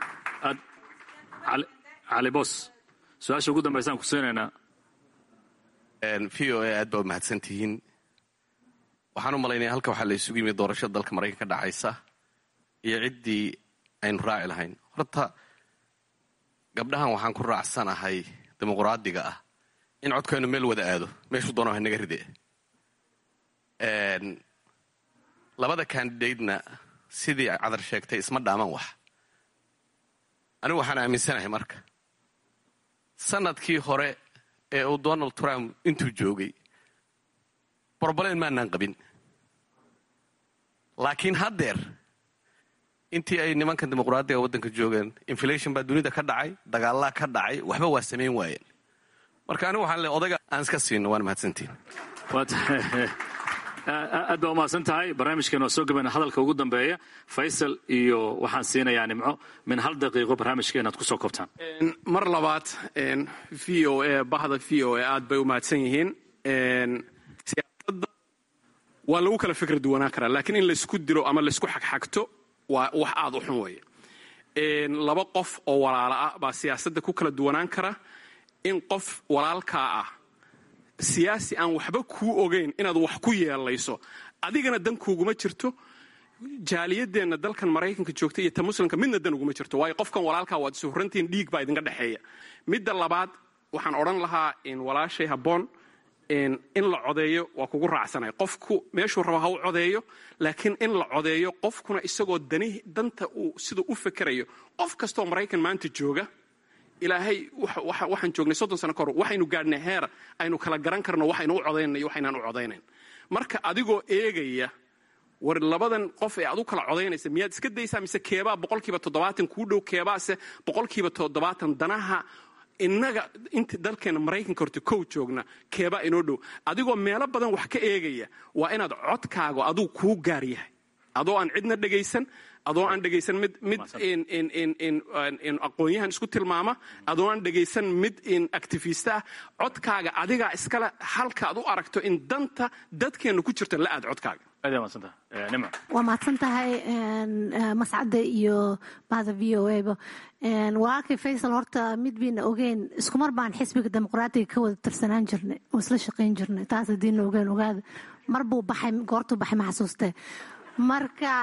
cali bos su-aasha ugu dambaysaan ku siinaynaa v o a aad baa mahadsantihiin waxaan u malaynaya halka waxaa la isugu yimid doorashada dalka maraykanka ka dhacaysa iyo ciddii aynu raaci lahayn horta gabdhahan waxaan ku raacsanahay dimuqraadiga ah in codkaynu meel wada aado meeshuu doona hanaga ride labada kandidatena sidii cadar sheegtay isma dhaaman wax anigu waxaan aaminsanahay marka sanadkii hore ee uu donald trump intuu joogay broblem maanaan qabin laakiin haddeer intii ay nimankan dimuqraadiga waddanka joogeen inflation baa dunida ka dhacay dagaalaa ka dhacay waxba waa samayn waayeen marka anigu waxaan le odayga aan iska siino waan mahadsantiin aad baa umahadsan tahay barnaamijkan waa soo gabayna hadalka ugu dambeeya faysal iyo waxaan siinayaa nimco min hal daqiiqo barnaamijka inaad kusoo koobtaan mar labaad v o a bahda v o a aad bay u mahadsan yihiin siyaasadda waa lagu kala fikra duwanaan karaa laakiin in laysku dilo ama laysku xagxagto waa wax aad u xun weeye laba qof oo walaala ah baa siyaasadda ku kala duwanaan kara in qof walaalkaa ah siyaasi aan waxba kuu ogayn inaad wax ku yeelayso adigana dan kuuguma jirto jaaliyadeenna dalkan maraykanka joogta iyo ta muslimka midna dan uguma jirto waayo qofkan walaalkaa waad isuhurantihiin dhiig baa idinka dhexeeya midda labaad waxaan odhan lahaa walaashay habboon in la codeeyo waa kugu raacsanay qofku meeshuu raba ha u codeeyo laakiin in la codeeyo qofkuna isagoo dani danta uu siduu u fekerayo qof kastoo maraykan maanta jooga ilaahay waxaan joognay soddon sano ka hor waxaynu gaadhnay heer aynu kala garan karno waxaynu u codaynana iyo waxaynaan u codaynayn marka adigoo eegaya war labadan qof ee aad u kala codaynaysa miyaad iska daysaa mise keebaa boqolkiiba toddobaatan kuu dhow keebaase boqolkiiba toddobaatan danaha innaga inta dalkeena maraykanka horta kow joogna keebaa inoo dhow adigoo meelo badan wax ka eegaya waa inaad codkaago aduu kuu gaar yahay adoo aan cidna dhegaysan adoo aan dhegaysan mid mid aqoon-yahan isku tilmaama adoo aan dhegaysan mid activista ah codkaaga adigaa iskale halka ad u aragto in danta dadkeenna ku jirta la aad codkaaga waa mahadsan tahay mascadda iyo bahda v o a ba walaalkay faysal horta mid bayna ogeyn iskumar baan xisbiga dimuqraatiga ka wada tirsanaan jirnay oo isla shaqayn jirnay taas hadiina ogeen ogaada mar buu baxay goortuu baxay ma xasuustee marka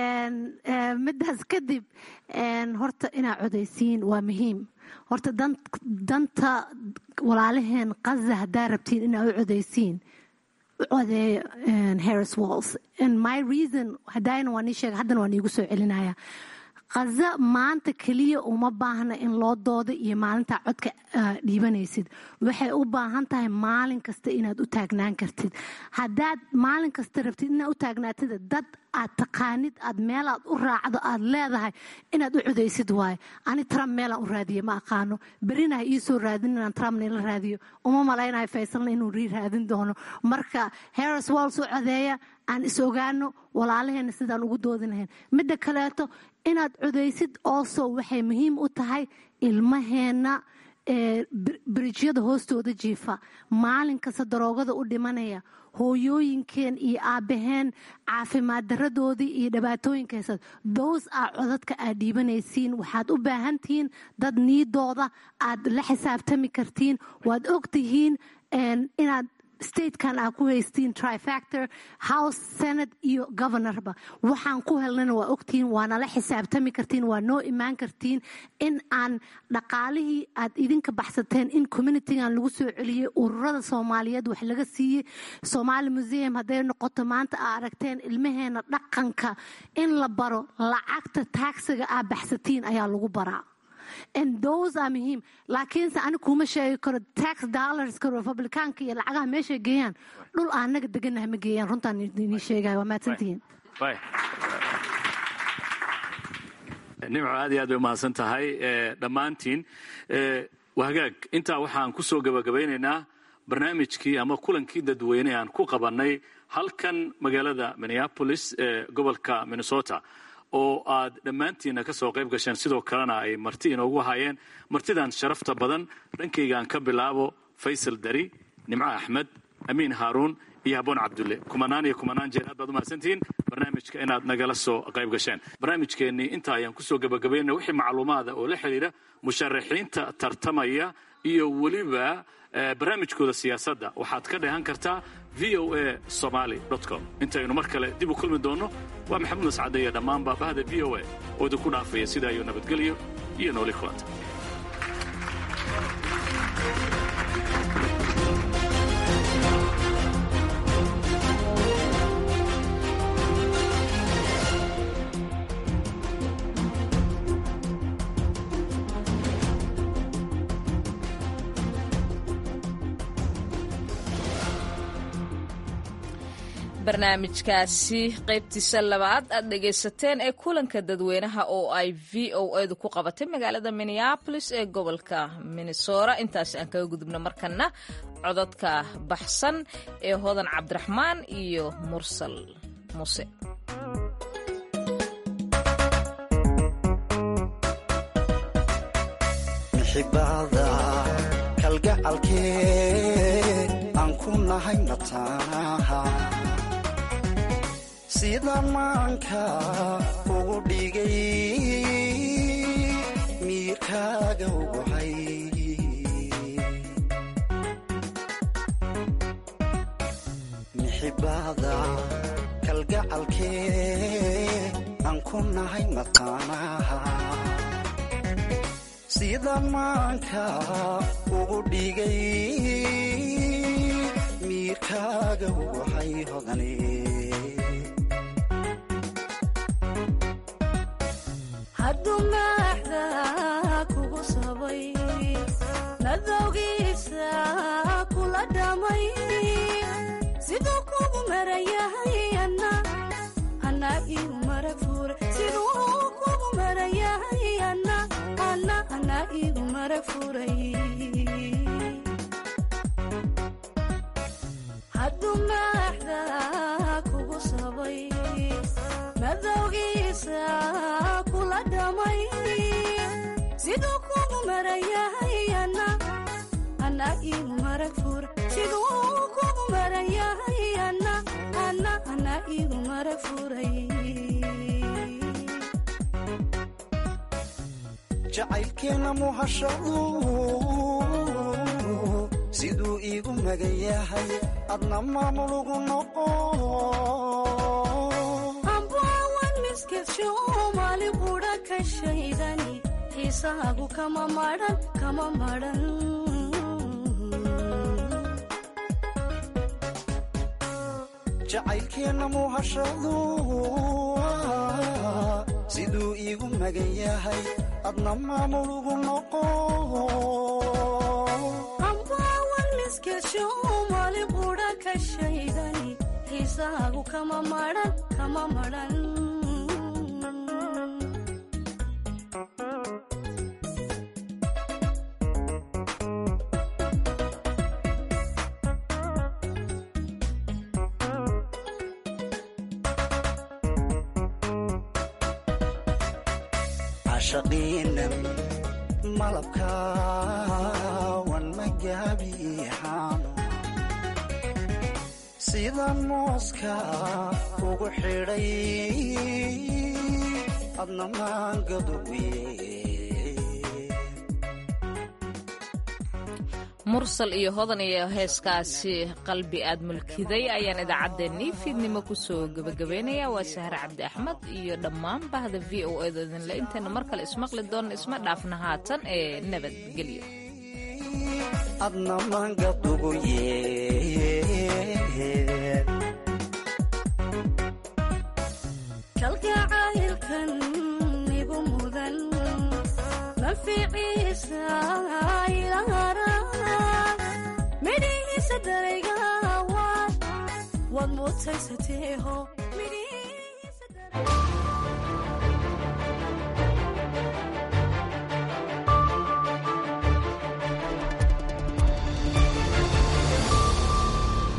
midaas kadib horta inaa codaysiin waa muhiim horta danta walaalaheen qaza haddaa rabtiin inaa u codaysiin codeeyo harris walls my reason hadayna waa nii sheega haddana waa niigu soo celinaya khaza maanta keliya uma baahna in loo dooda iyo maalintaa codka dhiibanaysid waxay u baahan tahay maalin kasta inaad u taagnaan kartid haddaad maalin kasta rabtid inaad u taagnaatid dad aad taqaanid aad meelaad u raacdo aad leedahay inaad u codaysid waayo ani trump meelaan u raadiye ma aqaano berina ha iisoo raadin inaan trumpna ila raadiyo uma malaynayo faysalna inuu rii raadin doono marka harris walls u codeeya aan is ogaano walaalaheena sidaan ugu doodi lahayn midda kaleeto inaad codaysid also waxay muhiim u tahay ilmaheena brijyada hoostooda jiifa maalin kasta daroogada u dhimanaya hooyooyinkeen iyo aabbaheen caafimaad daradoodii iyo dhibaatooyinka haysad those a codadka aad dhiibanaysiin waxaad u baahan tihiin dad niidooda aad la xisaabtami kartiin waad og tihiin inaad statekan aa ku haystiin trifactor house senate iyo governorba waxaan ku helnana waa ogtihiin waanala xisaabtami kartiin waa noo imaan kartiin in aan dhaqaalihii aad idinka baxsateen in communitygan lagu soo celiyey ururada soomaaliyeed wax laga siiyey somaali museum hadday noqoto maanta aa aragteen ilmaheena dhaqanka in la baro lacagta taagsiga aa baxsatiin ayaa lagu baraa and those are muhiim laakiinse ani kuma sheegi karo tax dollarska republicaanka iyo lacagaha meeshay geeyaan dhul aanaga deganaha ma geeyaan runtaan idin sheegaya waa mahadsantihiin nimco aad iyo aad bay umahadsan tahay dhammaantiin wahagaag intaa waxaan ku soo gabagabaynaynaa barnaamijkii ama kulankii dadweyne aan ku qabannay halkan magaalada minneapolis ee gobolka minnesota oo aad dhammaantiinna ka soo qayb gasheen sidoo kalena ay marti inoogu hayeen martidan sharafta badan dhankaygaan ka bilaabo faysal dari nimco axmed amiin haaruun iyo haboon cabdulle kumanaan iyo kumanaan jeer aad baad umahadsantihiin barnaamijka inaad nagala soo qayb gasheen barnaamijkeennii intaa ayaan kusoo gabagabaynana wixii macluumaada oo la xidhiidha musharaxiinta tartamaya iyo weliba barnaamijkooda siyaasadda waxaad ka dheehan kartaa v o a somaly com intaynu mar kale dib u kulmi doonno waa maxamuud mascade iyo dhammaanba bahda v o a oo idinku dhaafaya sidaa iyo nabadgelyo iyo nooli kulanta barnaamijkaasi qaybtiisa labaad aad dhegaysateen ee kulanka dadweynaha oo ay v o edu ku qabatay magaalada minneabolis ee gobolka minnesota intaasi aan kaga gudubno markana cododka baxsan ee hodan cabdiraxmaan iyo mursal muse sida maanka ugu dhigay miirkaaga uguhay mixibada kalgacalkee aan ku nahay mataanaha sida maanka ugu dhigay miirkaaga uguhay hodane hadduu maaxda kugu sabay nadowgiisa kula dhamay siduu kugu marayahay ana ana igu marag furay siduu kugu marayahay ana ana ana igu marag furay hadduu maaxda kugu sabay madowgiisa kula dhamay siduu kugu marayahay ana ana igu marag fura siduu kugu marayahay ana ana ana igu marag furay jacaylkeena muhashadu siduu iigu magan yahay adna maamulugu noqo maali qudha ka shaydani xiisaagu kama maran kama maran jacaylkeenna muhashadu siduu iigu magan yahay adna maamulugu noqo ambaawan miskesho maali qudha ka shaydani xiisaagu kama maran kama maran cashaqiinan malabkaawan magaabiixaano sida mooska ugu xidhay adna maangaduwiye mursal iyo hodan iyo heeskaasi qalbi aad mulkiday ayaan idaacaddeenii fiidnimo kusoo gebagabaynaya waa sahre cabdi axmed iyo dhammaan bahda v o edo idinle intaynu mar kale ismaqli doonna isma dhaafna haatan ee nabadgelyo adna maangaduguye kalgacaylkan igu mudan manficiisa ilaara midhihiisa darayga waad mutaysateeho